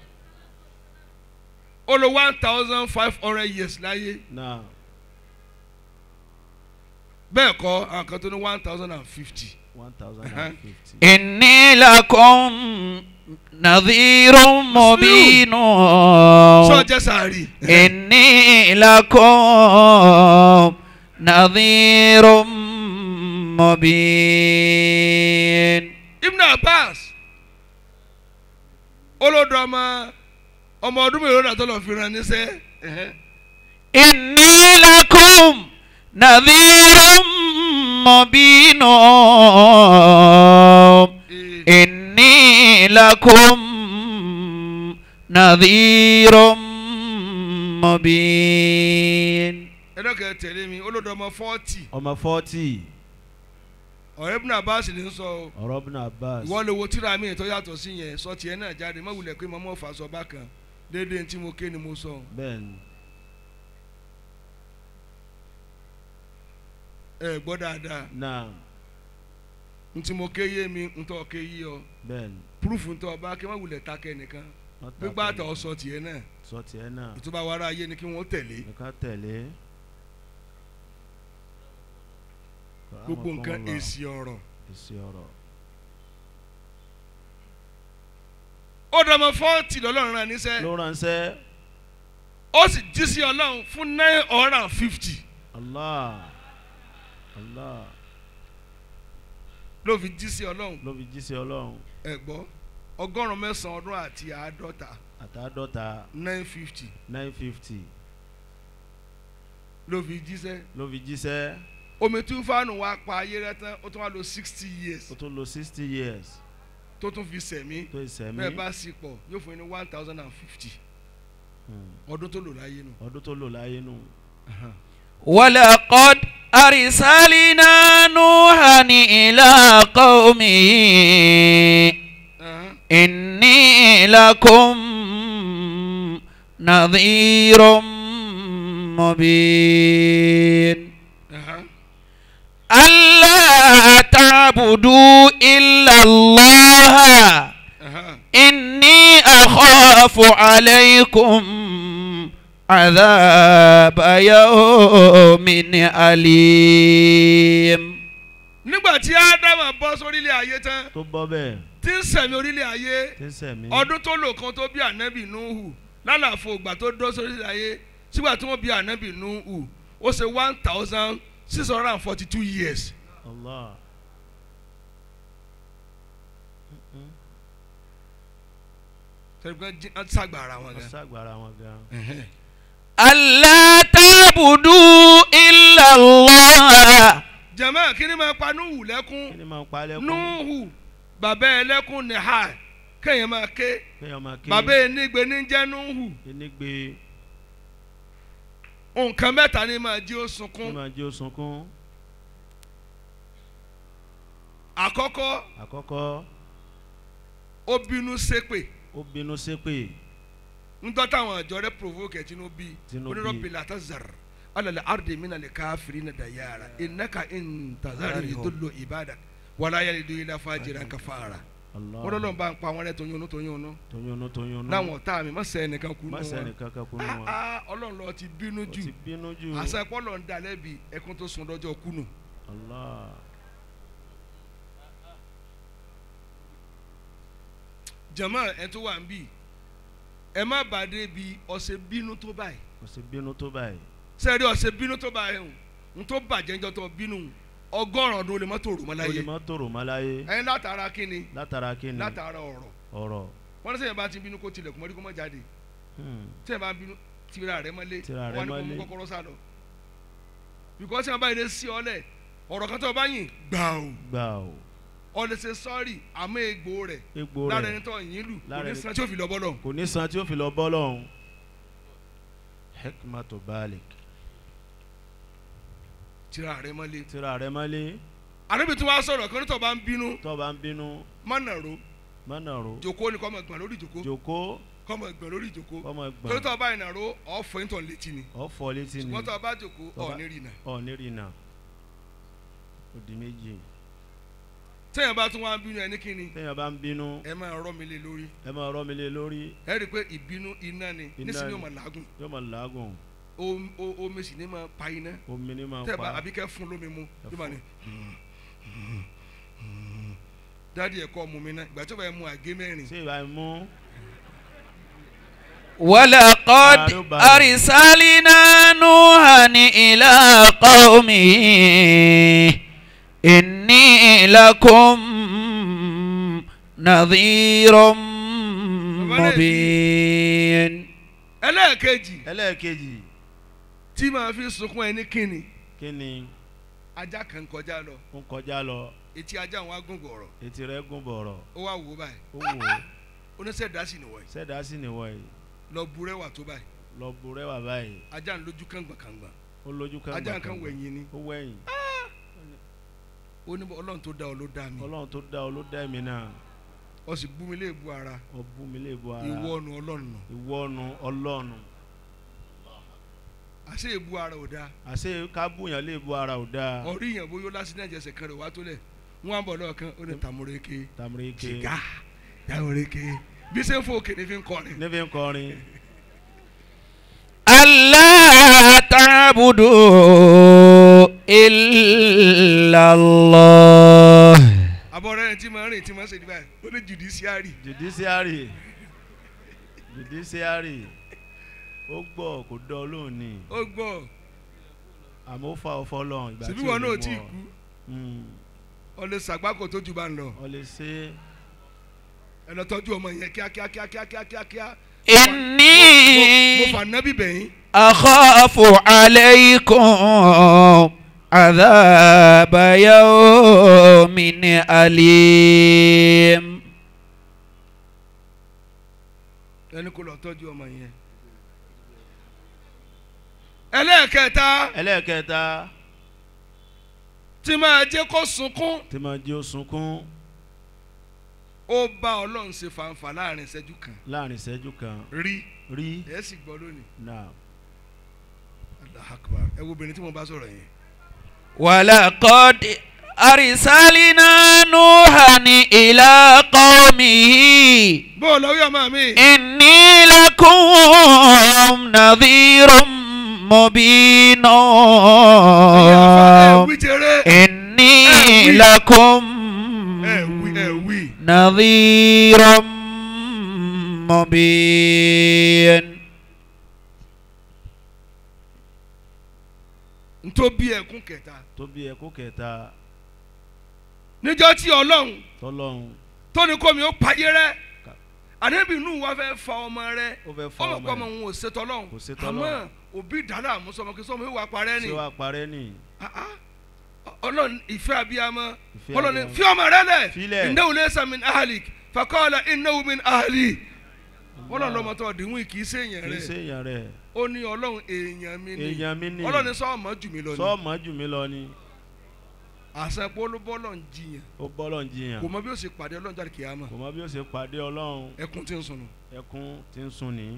ó lò one thousand five hundred years láyé náà bẹ́ẹ̀ kọ́ àwọn kan tó ní one thousand and fifty. one thousand Uh-huh. and fifty. إني لكم نذير مبين sọ jẹ́ sàárì. إني لكم نذير مبين Ibn Abbas olódò ọmọ ọmọ ọdún mélòó náà tó lọ fi ràn níṣẹ́. إني لكم نذير مبين إني لكم نذير مبين ẹlọ́kẹ́ tẹ̀lé mi olódò ọmọ fọ́ọ̀tì ọmọ forty ọ̀rẹ́ Ibn Abbas ní sọ o ọ̀rọ̀ ibn abbas ìwọ lè wo tíra mi tó yàtọ̀ sí yẹn sọ tiẹ̀ náà jáde má wulẹ̀ pé mọ́mọ́ fà sọ bákan déédéé tí mo ké ni mo sọ bẹ́ẹ̀ ni ẹ gbọ́ dáadáa náà ntí mo ké yé mi ntọ́ ké yí ọ bẹ́ẹ̀ ni púrúfù ntọ́ ọba kí má wulẹ̀ ta kẹ́ nìkan wọ́n takò gbígbà àtọ̀ sọ tiẹ̀ náà sọ tiẹ̀ náà ìtúbà wàrà ayé ni kí wọ́n tẹ̀lé nǹkan tẹ̀lé gbogbo nǹkan Rahmatullah. èsì ọ̀rọ̀ èsì ọ̀rọ̀ ó dọ̀mọ fọ́ọ̀tì lọ́lọ́run rán níṣẹ́ ló ránṣẹ́ ó sì jí sí ọlọ́run fún nine hundred and fifty allah allah ló fi jí sí ọlọ́run ló fi jíṣẹ́ ọlọ́run ẹ gbọ́ ọgọ́rùn-ún mẹ́sàn-án ọdún àti àádọ́ta àtàdọ́ta nine fifty nine fifty ló fi jíṣẹ́ ló fi jíṣẹ́ omi túfánù wa pa ayé rẹ tán ó tún wá lò sixty years ó tún lo sixty years tó tún fi sẹ̀mí tó ìsẹ̀mí bẹ́ẹ̀ bá sì pọ̀ yóò fún yín ní one thousand and fifty Hmm. ọdún tó lò láyé nù. ọdún tó lò láyé nù ولقد أرسلنا نوحا إلى قومه Ẹ̀hán. إني لكم نذير مبين Ẹ̀hán. ألا تعبدوا إلا الله Ẹ̀hán. إني أخاف عليكم عذاب يوم أليم nígbà tí ádámà bọ́ sórílẹ̀ ayé tán tó bọ́ bẹ́ẹ̀ tí ń sẹ̀mí orílẹ̀ ayé tí ń sẹ̀mí ọdún tó lò kan tó bí ànábì núhù lálàfo ìgbà tó dọ́ sórílẹ̀ ayé sígbà tí wọ́n bí ànábì núhù ó ṣe one thousand six hundred and forty two years allah sẹ́ni pé wọ́n sàgbà ara wọn wọ́n gan. ṣàgbára wọn gan. ألا تعبدوا إلا الله jẹ̀mọ́ kí ni máa pa núhù kí lẹ́kún ni máa ń palẹ̀ kún núhù bàbá ẹlẹ́kún ní ha kéèyàn máa ké kéèyàn máa ké bàbá enigbe ní jẹ́ núhù enigbe nǹkan mẹ́ta ni máa jí ó kí sunkún máa jẹ́ osunkún àkọ́kọ́ àkọ́kọ́ ó bínú ṣépè ó bínú ṣépè ńtọ́ táwọn àjọ rẹ̀ provoke ẹ̀ tínú bí Tínú bí. onírọ̀bì látàzàr alàlẹ́ àrùdè mí nàlẹ́ káfírí nà dàyàrá ìnáka ìntàzàrì ìdúlò ìbàdàn wàlá yẹlẹ ìdúró ilà fàjìrà kàfàrà Allah wọ́n lọ́n bá ń pa àwọn rẹ̀ tóyún tóyún nù tóyúnú tóyúnú láwọn ọ̀tá mi má sẹ́ ẹnìkan kú nù má wọn sẹ́ni kankan kú nù wọn Ah, ah, ọlọ́run lọ ti bínú ó jù ti bínú jù àṣà ẹ̀pọ̀ ń dalẹ̀ bí ẹkún tó sun lọ́jọ́ kùnú Allah jẹ̀mọ́ ẹ̀ tó wà ń bì ẹ má bàdé bi ọ̀sẹ̀ bínú tó báyìí kò sí bínú tó báyìí sẹ́ẹ̀rí ọ̀sẹ̀ bínú tó báyìí o n tó bàjẹ́ njọ́ tó bínú ọgọ́rùn ọdún olè mọ́tò rò mọ́ ó lè láyé má tòrò má láyé ẹ̀yin látara kíni látara kíni látara ọ̀rọ̀ ọ̀rọ̀ wọ́n ní sẹ́yìn bá ti bínú kó tilẹ̀kùn mọ́rí kó má jáde Hmm. sẹ́yìn bá bínú tira rẹ̀ mọ́lé Tira rẹ̀ wọ́n ní kó mọ́lé. mú kọ́kọ́rọ́ sá lọ bìkọ́ sẹ́yìn bá yẹn sí ọlẹ̀ ọ̀rọ̀ kan tó bá yìn gbà o gbà ó ọ̀lẹ̀ ṣe sọ́ọ̀rì àmọ́ egbò rẹ̀ egbò lára rẹ̀ ẹni tó yìn lù kò lára ní ẹni- san tí ó fi lọ bọ́lọ̀ kò ní san tí ó fi lọ bọ́ lọ́hùn hekmato balik tira rẹ̀ mọ́lé tira rẹ̀ mọ́lé àdébí tí wọ́n á sọ̀rọ̀ kan tó bá ń bínú tó bá ń bínú mọ́nà ro mọ́nà ro jòkó ni kọ́ mọ̀ gbọ̀n lórí jòkó jòkó kọ́ mọ̀ gbọ̀n lórí jòkó ọmọ torí gbọ̀n tó bá ìnà ro ọ̀fọ̀ ìtàn létí ni ọ̀fọ̀ létí ni ṣùgbọ́n tó bá jòkó Tó bá- ọ̀ ní rìnà ọ̀ nírìnà òdì méjì tẹ́yìn bá tún wá ń bínú ẹni kíni téèyàn bá ń bínú ẹ máa rọ́ mi lé lórí ẹ máa rọ́ mi lé lórí ẹ rí i pé ìbínú iná ni Iná nísìnyí ni. ó máa làágùn yóò máa làágùn Om- o- omi sì ní máa pa iná omi ní máa tẹ́ ẹ bá pa àbí kẹ́ fún lómi mu Ẹ yóò máa ní. dáàdi ẹ̀kọ́ mu mi náà ìgbà tó bá yẹ mu àgé mẹ́rin ṣé ìbá mú ولقد Baru-baru. أرسلنا نوحا إلى قومه إني لكم نذير مبين ẹlẹ́ẹ̀kejì ẹlẹ́ẹ̀kejì tí màá fi sunkún ẹni kíni kí ni ajá kan kọjá lọ ń kọjá lọ etí ajá àwọn agúngọ̀ ọ̀rọ̀ etí rẹ̀ gùn bọ̀rọ̀ ó wá wò ó báyìí ó wò ó oníṣẹ́dá sì nìwọ̀ yìí sẹ́dá sí nìwọ̀ yìí lọ burẹ́wà tó báyìí lọ bu rẹwà báyìí ajá ń lójú kàngbàkàngbà ó lójú kan ajá kan wẹ̀yìn ni ó wẹ̀yìn ó ní ọlọ́run tó dá ọ ló dá mi ọlọ́run tó dá ọ ló dá mi náà ọ sì bú mi lé èbú ara ó bú mi lè bu ara ìwọ ọ̀nà ọlọ́run nù ìwọ́nu ọlọ́nu àṣé èbú ara ò dáa àṣé kábùyàn lè bu ara ò dáa ọ̀rí yẹn bóyá ó lásìkò ẹ̀jẹ̀sẹ̀ kan rẹ̀ wá tó lẹ̀ wọ́n á bọ̀ lọ́ọ̀kan ó ní tàmúrèké tàmíríkè sìgá tàmúrèké bí sẹ́ ń fò òkè ní fi ń kọrin níbi ń kọrin ألا تعبدوا إلا الله abọ́rẹ́ rẹ̀ tí máa ń rìn tí máa ń ṣe níbàyà ó ní judiciary judiciary judiciary ó gbọ́ kò dán ọ lóhùn ni ó gbọ́ àmọ́ ó fa ọfọ lọ́hùn ìgbà síbí tí ò wọn lè náà mú tí ì ọ. kú Mm, ọ lè ṣàgbákò tó ju bá ń lọ ọ lè ṣe ẹ lọ tọ́jú ọmọ yẹn kíákíá kíákíá kíákíá kíá mo إني fà nábì bẹ̀yìn أخاف عليكم عذاب يوم أليم ẹni kò lọ tọ́jú ọmọ yẹn. ẹlẹ́ẹ̀kẹta ẹlẹ́ẹ̀kẹta tí máa jẹ́ kó sunkún tí máa jẹ́ ó sunkún ó bá ọlọ́run ṣe fàǹfà láàrin ìṣẹ́jú kan láàrin ìṣẹ́jú kan rí rí ẹ̀ sì gbọ́ lónìí náà Allahu Akbar ẹ wo obìnrin tí mo bá sọ̀rọ̀ yẹn. ولقد أرسلنا نوحا إلى قومه bó o lọ wí ọmọ mi. إني لكم نذير مبين ẹ̀yin àfa ẹ̀ wí jẹrẹ. إني أوي. لكم ẹ̀ wí ẹ̀ wí. نذير مبين ntó bí ẹkún kẹta. tó bí ẹkú kẹta níjọ́ tí ọlọ́run tọ́lọ́hún tó ní kómi ó payé rẹ́ ànábì inú wa fẹ́ fa ọmọ rẹ ó fẹ́ fa ọmọ ọmọ kọ́ ọmọ rẹ̀ òun ò ṣe tọ́lọ́hún Kò ṣe àmọ́ tọ́lọ́hun. òbí dáná àmúsọmọ kí sọmọ yóò wá parẹ́ ni ṣé wàá parẹ́ nì Ah, ah. ọlọ́run ìfẹ́ abiyamọ Ìfẹ́ ọlọ́run abiyamọ. fi ọmọ rẹ lẹ̀ Filẹ̀. innahu laysa min ahlik faqala innahu min ahli ọlọ́run lọ́mọ tó ọ̀dínwó kì í ṣe èèyàn kì í ṣe rẹ̀ èèyàn rẹ̀ ó ní ọlọ́run èèyàn mi ni èèyàn mi ni ọlọ́run sọ ọmọ jù mí lọ ni sọ́ọ̀mọ́ jù mí lọ ni àṣẹ pólúbọ́lọ̀ ń jiyàn ó bọ́lọ̀ ń jiyàn kò mọ bí ó ṣe pàdé ọlọ́run jáde kìámà kò mọ bí ó ṣe pàdé ọlọ́run ẹkún tí ń sùn nù ẹkún tí ń sun ní.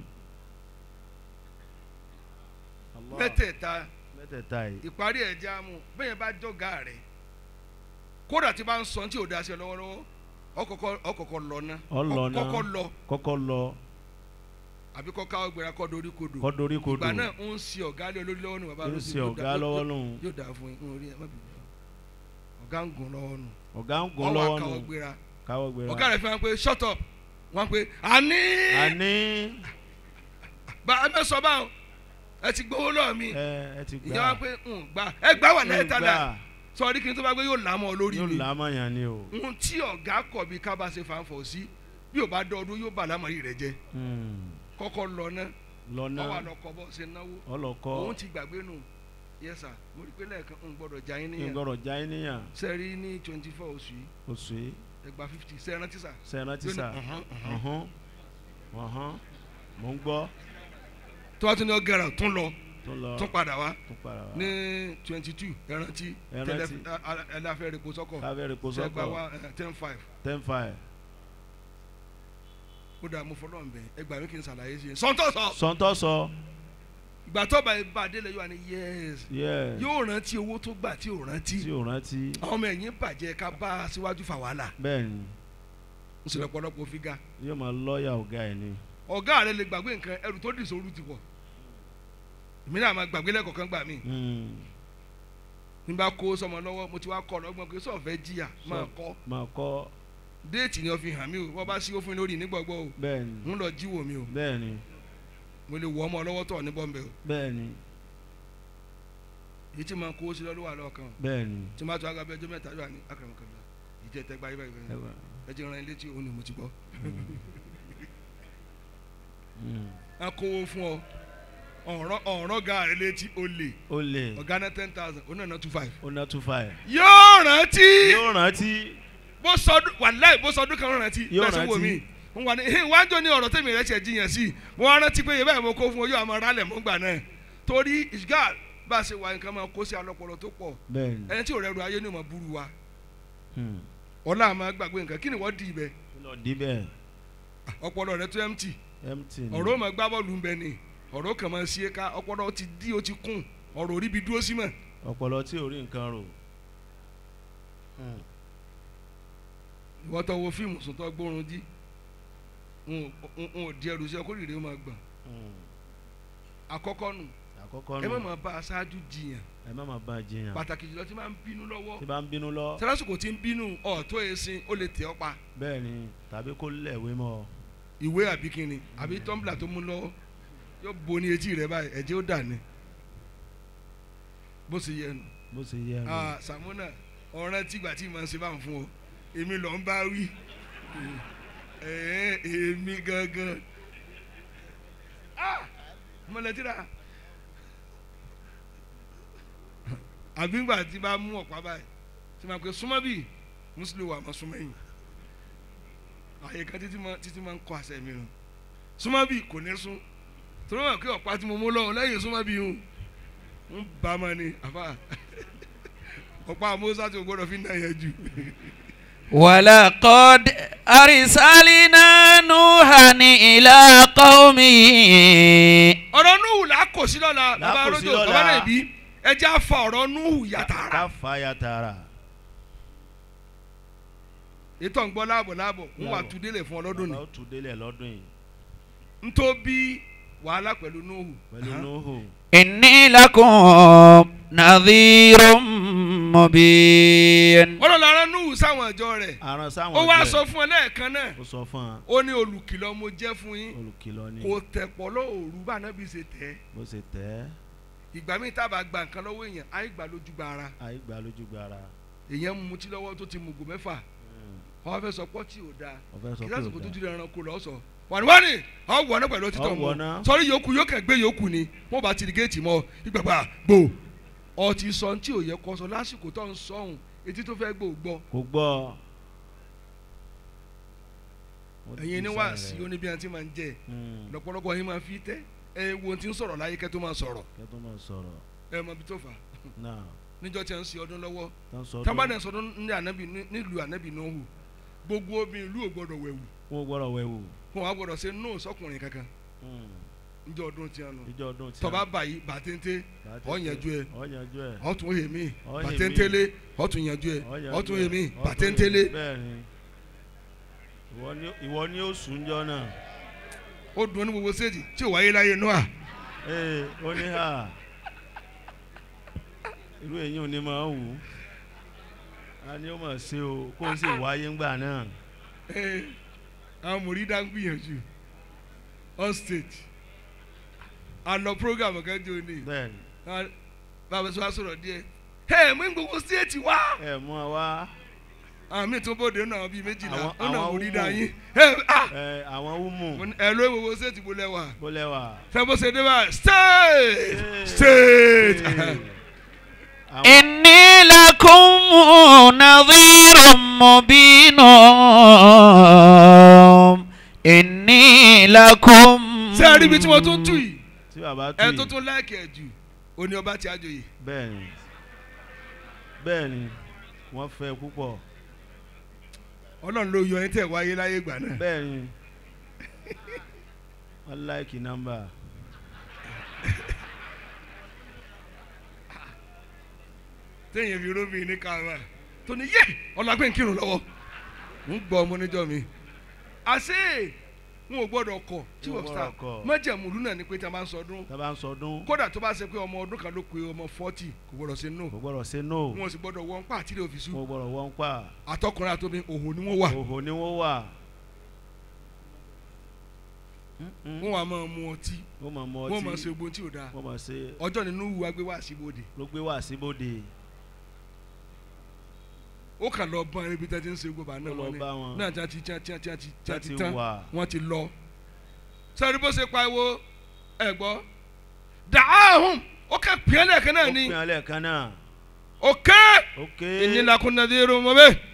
Allah. mẹ́tẹ̀ẹ̀ta mẹ́tẹ̀ẹ̀ta yìí ìparí ẹ̀ já mu bẹ́ẹ̀ bá jọ̀gá rẹ̀ kódà tí bá ń sọ tí ò da sí ọ lọ́wọ́lọ́wọ́ ọkọ̀kọ̀ ọkọ̀kọ̀ lọ ná Ọlọ ná. kọ́kọ́ lọ kọ́kọ́ lọ àbí kọ́ káwọ́ gbéra kọ́ dorí kodò kọ́ dorí kodò ìgbà náà ń si ọ̀gá lé olórí lọ́wọ́ nù bàbá ń lójú ṣe yóò ọ̀gá dá- lọ́wọ́ yóò- nù yóò dà fún yín ń rí ẹ má bìí ọ̀gá ń gùn lọ́wọ́ nù ọ̀gá ń gun ọwọ́ lọ́wọ́ àkàwọ́ nù gbéra káwọ́ gbéra. ọ̀gá rẹ̀ fi hàn pé shut up wọ́n pé àní àní bá ẹ mẹ́sọ̀ báwọn ẹ ti gbowó lọ́ọ̀ mi ẹ ẹ ti gbà ìyá wa pé ń gbà ẹ gbà wà lẹ́yìn tàdá gbà sọ̀rí kí n tó bá gbé yóò lámọ̀ lórí yóò mi lámàyàn ni o. ohun tí ọ̀gá kọ̀ bí ká bá ṣe fàǹfọ̀ sí bí ò bá dọ́ọdún yóò bà lámọ̀rí rẹ̀ jẹ́ Hmm. kọ́kọ́ lọ ná lọ́nà ọwọ́ àlọ́kọ̀ bọ́ ṣe náwó ọlọ́kọ́ òun ti gbàgbé nù yẹ́sà mo rí i pé lẹ́ẹ̀kan ń gbọ́dọ̀ já yín níyàn ìgbọ̀rọ̀ já yín níyàn sẹ́rí ní twenty four oṣù yìí oṣù yìí ẹgbàá fifty sẹ́ẹ̀ rántí sà sẹ́ẹ̀rán ti Yóò ní, sà "Ọ̀hán, ọ̀hán." ọ̀hán ọ̀hán mò ń gbọ́ tó wá tún ní ọgẹrẹ tún lọ tó lọ tún padà wá tó padà wá ní twenty two ẹrántí Ẹ rántí. ẹlẹ́fẹ́ rẹ̀ kó sọ́kọ̀ káfẹ́ rẹ̀ kó sẹ́gbà sọ́kọ̀ wá ten five ten five ó dà mo fọlọ́ nbẹ ẹgbàá mi kì í ṣàlàyé sí i sọ́ńtọ̀ sọ sọ́ńtọ́ sọ ìgbà tó bá bá délé yóò wá ní yẹ́s yẹ yóò rántí owó tó gbà tí ò rántí tí ò rántí àwọn ọmọ ẹ̀yìn bàjẹ́ ká bá a síwájú fà wàhálà bẹ́ẹ̀ ni ń sọ̀rọ̀ pọ̀lọpọ̀ fi ga yóò máa lọ́ọ̀yà ọ̀gá ẹ̀ ni ọ̀gá rẹ̀ lè gbàgbé nǹkan ẹrù tó dì sóru ti pọ̀ èmi náà máa gbàgbé lẹ́kọ̀ọ́kan gbà mí Hmm. ní bá kó sọmọ lọ́wọ́ mo ti wá kọ́ lọ́gbọ́n pé sọ̀fẹ́ jìyà máa kọ́ máa kọ́ déètì ni wọ́n fi hàn mí o wọ́n bá sí òfin lórí nígbàgbọ́ o bẹ́ẹ̀ ni ń lọ jíwò mi o bẹ́ẹ̀ ni mo lè wọ ọmọ lọ́wọ́ tọ̀ ní bọ́m̀bẹ́ o bẹ́ẹ̀ ni èyí tí máa kó sí lọ́wọ́ wà lọ́kàn bẹ́ẹ̀ ni tí máa tó agabẹ́ ẹjọ́ mẹ́ta yóò wà ní akọ̀rọ̀mọ̀kọ̀rọ̀ ìjẹ́ tẹ́gbà yìí báyìí báyìí ẹ jẹ́ ran ilé tí òun ni mo ti gbọ́ Hmm. a kówó fún ọ ọ̀rọ̀ ọ̀rọ̀ ga rẹ létí o lè ó lè ọ̀gá ná ten thousand ó náà ná two five. ó ná two five yóò rántí yóò rántí bó sọdún wàláì bó sọdún kan rántí Yóò bẹ́ẹ̀ sọ wò rántí. mí n wà ní hin wájú ní ọ̀rọ̀ tèmi rẹ̀ ṣe jiyàn sí mo wá rántí pé yẹ́bẹ̀ mo kó fún ọ yóò àmọ́ rálẹ̀ mọ́ gbà náà torí isgal bá a ṣe wà nǹkan máa kó sí alọ́pọ̀lọ́ tó pọ̀ bẹ́ẹ̀ ni ẹni tí ò rẹ̀ ru ayé ni ò máa burú wa Hmm. ọ̀la àmọ́ gbàgbé nǹkan kí ni wọ́n di ibẹ̀ kí lọ dí bẹ́ẹ̀ ọpọlọ rẹ tó empty empty ni ọ̀rọ̀ ó máa gbá bọ́ọ̀lù ń bẹ ni ọ̀rọ̀ kàn máa ṣe é ká ọpọlọ ti dí ó ti kún ọ̀rọ̀ orí bi dúró sí mọ̀ ọpọlọ tí ò rí nǹkan rò Hmm. ìwọ́n tó wo fíìmù sùn tó gbórun jí n ò di ẹrù sí ọkọ rírẹ ó máa gbọ̀n Hmm. àkọ́kọ́ nù àkọ́kọ́ ẹ má nù máa bá aṣáájú jiyàn ẹ má máa bá a jiyàn pàtàkì jùlọ tí máa ń bínú lọ́wọ́ tí bá ń bínú lọ sẹ́lásìkò tí ń bínú ọ̀tọ́ ẹ̀sìn ó lè tẹ̀ ọ́ pa bẹ́ẹ̀ ni tàbí kó lẹ̀wé mọ́ ọ ìwé àbí kínni àbí tọ́ḿbìlà tó mú lọ́wọ́ yóò bo ní etí rẹ báyìí ẹ̀jẹ̀ ó dà ní bó ṣe yẹ nù bó ṣe yẹ ẹ Ah, Sàmúnà ọ̀ràn tìgbà tí màá ṣe bá ń fún ọ èmi lọ ń bá wí ẹ̀ẹ́ èmi gangan Ah, mọ̀lẹ́tìrà àbí ńgbà tí bá mú ọ̀pá báyìí tí màá pe súnmọ́ bíi mùsùlùmí wà máa súnmọ́ yìí àyè kan títí máa títí máa ń kọ́ àṣẹ mi rùn súnmọ́ bíi kò ní sún torí wọn kí ọ̀pá tí mo mú lọ́wọ́ lẹ́yìn súnmọ́ bíi hùn ń bá a máa ní àbá ọ̀pá amósá tí o gbọ́dọ̀ fi ń náà yẹn jù. ولقد أرسلنا نوحا إلى قومه ọ̀rọ̀ núhù là á kò sí lọ́la Là á bàbá kò sí arójò lọ́la. bàbá náà bí ẹ jẹ́ àfa ọ̀rọ̀ núhù yàtàrà ká fa ya tààrà ètò ń gbọ́ láàbọ̀ láàbọ̀ ń wà Láàbọ̀. tú délé fún ọlọ́dún ni bàbá ó tù délẹ̀ lọ́dún yìí ń tó bí wàhálà pẹ̀lú núhù pẹ̀lú nóhù إني لكم نذير مبين ọlọ́run ara núhù sáwọn ìjọ rẹ̀ aràn sáwọn ó wá ọjọ́ sọ ẹ̀. fún ẹ lẹ́ẹ̀kan náà ó sọ fún wa ó ní olùkìlọ̀ mo jẹ́ fún yín olùkìlọ̀ ni kò tẹ̀pọ̀ lóòrù bá nábì ṣe tẹ̀ ẹ́ bó ṣe tẹ̀ ẹ́ ìgbà míì tá a bá gba nǹkan lọ́wọ́ èèyàn á gbà lójú gba ara àìgbà lójú gbára èèyàn ń mutí lọ́wọ́ tó ti mùgò mẹ́fà wọ́n fẹ́ sọ pọ́tì ò dáa ọ̀fẹ́ sọ kí pé lásìkò ò tó dáa ti rẹ̀ ẹranko lọ́sọ̀ wàníwáni ọ wọ náà pẹ̀lú ọtí tó Ọ ń wọ mọ náà. sọrí yòókù yóò kàn gbé yòókù ni wọn bá ti di géètì mọ ìgbàgbà gbò ọtí sọ tí ò yẹ kọ sọ lásìkò tó ń sọhùn etí tó fẹ́ gbò gbọ́ kò gbọ́. Wọ́n ti ẹ̀yin ní sáré wàásì rẹ̀. oníbi àti máa ń jẹ Mm. lọ́pọ̀lọpọ̀ yín máa fi tẹ́ ẹ wo ti ń sọ̀rọ̀ láyé kẹ́ tó máa sọ̀rọ̀ kẹ́ tó máa sọ̀rọ̀ ẹ mọ ibi tó fà á náà níjọ́ tí a ń ṣe ọdún lọ́wọ́ tán sọ tábàdàn sọdún ní ànábì ní- nílùú ànábì náà hù gbogbo obìnrin ìlú ò gbọdọ̀ wẹ̀wù wọn gbọ́dọ̀ wẹ̀wù. wọn á gbọdọ̀ ṣe nóò sọkùnrin kankan Mm. níjọ́ ọdún tí a nù ìjọ ọdún tí tọba báyìí bàtẹ́ńtẹ́ ọ̀yànjú ẹ ọ̀yànjú ẹ̀ ọ̀tún èmi Ọ yè mí. bàtẹ́ńtẹ́lé ọ̀tún yànjú ẹ ọ̀yànjú ọ̀tún ẹ̀, èmi ọ̀tún bàtẹ́ńtẹ́lé èmi. bẹ́ẹ̀ni ìwọ ni ìwọ ni ó sùn jọ náà ó dùn ní gbogbo séèjì tí ò wáyé láyé noah ee ó ní hà irú èyí ò ní máa wù ú a ní ó mọ̀ sí o kó o sì wáyé ńgbà náà Ẹ, àwọn mòrídà ń gbìyànjú on stage a lọ program kan jẹ́ òní bẹ́ẹ̀ni Ah, bàbá sọ wá sọ̀rọ̀ díẹ̀ ẹ mú gbogbo séèjì wá ẹ mú wa wá àwọn míì tún bóde náà bíi méjìlá Àwọn- ó náà àwọn mòrídà wúwo. yín ẹ ah ẹ àwọn wúmù mo ní, ẹ ló gbogbo séèjì bó lẹ́wà bó lẹ́wà. fẹ́ bó ṣe dé bá stage Ee. stage. Ee. Àwọn- إني لكم نظير مبين إني لكم ṣé ẹ rí ibi tí mo tún tù yìí tí bàbá tù ẹ yìí tó tún láìkì ẹ jù òní ọba tí a jòyè bẹ́ẹ̀ni bẹ́ẹ̀ni wọ́n fẹ́ púpọ̀ ọlọ́run ló yọ ẹni tẹ̀ wáyé láyé ìgbà náà bẹ́ẹ̀ni wọ́n láìkì nọ́mbà téèyàn fi rómi ní káàmà tó ní yé ọlágbé ń kírun lọ́wọ́ ń gbọ́ ọmọ níjọ́ mi àṣé n ò gbọ́dọ̀ kọ̀ tí N ò wọ́n sá gbọ́dọ̀ kọ̀. májẹ̀múlú náà ni pé tí a máa ń sọdún tá a bá ń sọdún kódà tó bá ṣe pé ọmọ ọdún kan ló pe ọmọ fọ́tì kò gbọ́dọ̀ ṣe no kò gbọ́dọ̀ ṣe no wọn ò sì gbọ́dọ̀ wọ́n pa àtìlẹ̀ òfìsú kò gbọ́dọ̀ wọ́n pa àtọkùnrin àtobìn òhò ni wọ́n wà òhò ni wọ́n wà Mm-mm. wọ́n wà máa mu ọtí wọ́n máa mọ wọ́n máa ọtí ṣe ogun tí ò dáa wọ́n máa ṣe ọjọ́ nínú wù agbé wá síbòde ló gbé wá síbòde ó kà lọ bọ́n ẹni bí tẹ́tí ń ṣe gbogbo àná Ó lọ wọn ni bá wọn. náà tí a ti tí a ti tí a ti tí a ti Tí a ti tán wà. wọ́n ti lọ. sọ́ọ́ni bó ṣe pariwo ẹ̀ gbọ́ dàáhùn ó kà pín lẹ́ẹ̀kan náà ó ni pín alẹ́ kan náà òkè ok ìnílàkúnnadé irun mọ́ bẹ́ẹ̀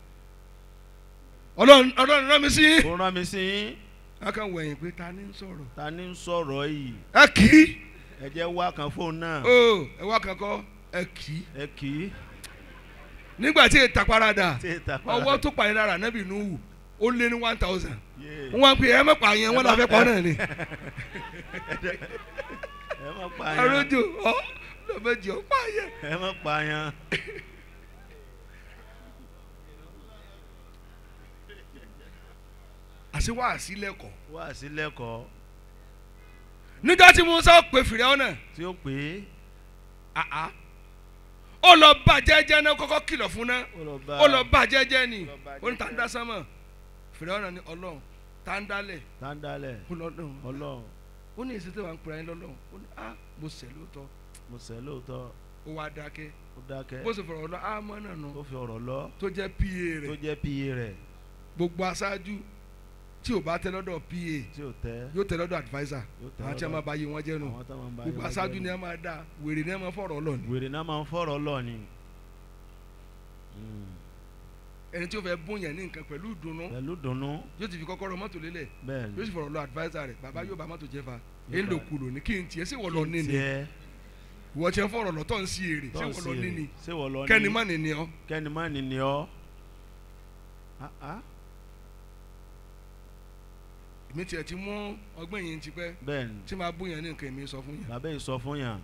ọlọ́run ọlọ́run rán mi sí yín. ó rán mi sí yín a kàn wẹ̀yìn pé ta ni ń sọ̀rọ̀ ta ni ń sọ̀rọ̀ yìí ẹ kì í ẹ jẹ́ wá kan fóun náà o ẹ wá kankan ẹ kì í ẹ kì í nígbà tí ètà parada tí ì tàpá ọwọ́ tó pàdé lára nẹ́bì nùwù ó lé ní one thousand Yé. wọ́n wá ń pè é ẹ mẹ́pàá yẹn wọ́n lọ́ọ́ fẹ́ pọ́ náà ni ẹ má pa yan arójò ọ lọ́ọ́ jẹ́ ọ pa yẹn. ẹ má pa yan àṣé wàá sí lẹ́kọ̀ọ́ wá sí lẹ́kọ̀ọ́ nígbà tí musa pè fìrẹ́ ọ̀nà tí ó pè é àá ó lọ bá jẹ́jẹ́ náà kọ́kọ́ kìlọ̀ fún náà ó lọ bá ó lọ bá jẹ́jẹ́ ni Ó lọ bá ó ní tá ń jẹ́jẹ́. dá sánmọ̀ fìrẹ́ ọ̀nà ni ọlọ́run tá ń dálẹ̀ tándálẹ̀ ó lọ́lọ́run ọlọ́run ó ní èsì tí wàá ń pera ẹ lọ́lọ́run ó ní á mo sẹ̀ lóòótọ́ mo sẹ́ lóòótọ́ ó wá dákẹ́ ó dákẹ́ bó ṣe fọ̀rọ̀ lọ á mọ́ náà nù ó fi ọ̀rọ̀ lọ tó jẹ́ pa tó rẹ̀ jẹ́ pa rẹ̀ gbogbo aṣáájú tí ò bá tẹ lọ́dọ̀ pa tí ò tẹ́ yóò tẹ lọ́dọ̀ adviser yóò tẹ́ àwọn tí a lọ́dọ̀- máa bá yé wọn jẹ́ nù àwọn tó máa ń bá gbogbo yín aṣáájú wájú ni a máa dá wèrè ni a máa fọ̀rọ̀ lọ ni wèrè náà máa ń fọ̀rọ̀ lọ ni Mm. ẹni tí ó fẹ́ bóyá ní nǹkan pẹ̀lú ìdùnnú pẹ̀lú dùnnú yóò ti fi kọ́kọ́rọ́ mọ́tò lélẹ̀ bẹ́ẹ̀ yóò sì ni fọ̀rọ̀ lọ adviser rẹ̀ bàbá yóò bá mọ́tò jẹ́ fa Yóò èyí ló bá- kú lò ní kí n tiẹ̀ sí wọ́n lọ ní ni tiẹ̀ ìwọ tiẹ̀ fọ̀rọ̀ lọ tó ń sí èrè sí tọ́ wọ́n lọ sí ní èrè. ni ṣé wọ́n lọ ní kẹ́ni má ní ni ọ́ kẹ́ni má ní ni ọ́ Ah, ah. èmi tiẹ̀ ti mú ọgbẹ́ yìí ti pẹ́ bẹ́ẹ̀ ni tí máa bóyá ní nǹkan èmi sọ fún yàn bàbá yìí sọ fún yàn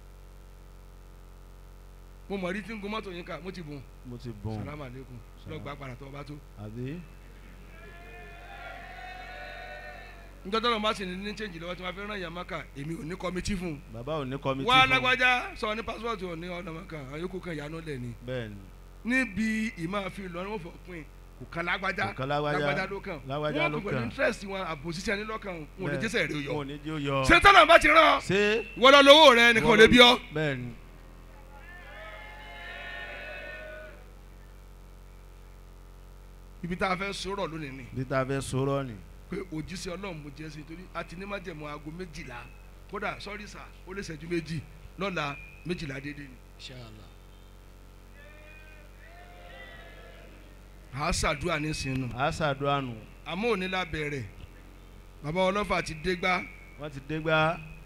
mo mọ̀ rí tí ń gun mọ́tò yín ká mo ti bùn mo ti bùn salamu aleykum lọ gba padà tó o bá tó àbí njọ́ tọ́lọ̀ bá sì ní ní change lọ́wọ́ tí wọ́n fi rán yàn maka èmi ò ní kọ́mítì fún un bàbá ò ní kọ́mítì wá fún lágbájá sọ ní pásítọ̀tù ò ní ọ̀nà maka àwọn yòókù kan ìyanu lẹ̀ ni bẹ́ẹ̀ ni níbi ìmáa fi lọ ní wọ́n fọ pin kò kan lágbájá Kò kan lágbájá. ló kàn Lágbájá wọ́n ló kò pẹ̀lú kàn. interest wọn àbòsíṣẹ́ ẹni lọ́kàn wọn ò ní Bẹ́ẹ̀. jẹ́sẹ̀ rẹ wọn ò yọ ní jẹ́ ó yọ ṣé tọ́lọ̀ bá ti rán ọ ṣé wọ́n lọ lówó rẹ nìkan ò lè bí ọ bẹ́ẹ̀ ni ibi tá a fẹ́ sọ̀rọ̀ lónìí ni bí tá a fẹ́ sọ̀rọ̀ ni pé pé òjíṣẹ́ ọlọ́run mo jẹ́ sí i torí a ti ní májẹ̀mú aago méjìlá kódà sọ́rí sà ó lè ṣẹ́jú méjì lọ́la méjìlá déédéé ni. inshallah à á ṣàdúrà nísìnyí nù a ṣàdúrà nù àmọ́ òní la bẹ̀rẹ̀ bàbá ọlọ́fà ti dé gbá wọ́n ti dé gbá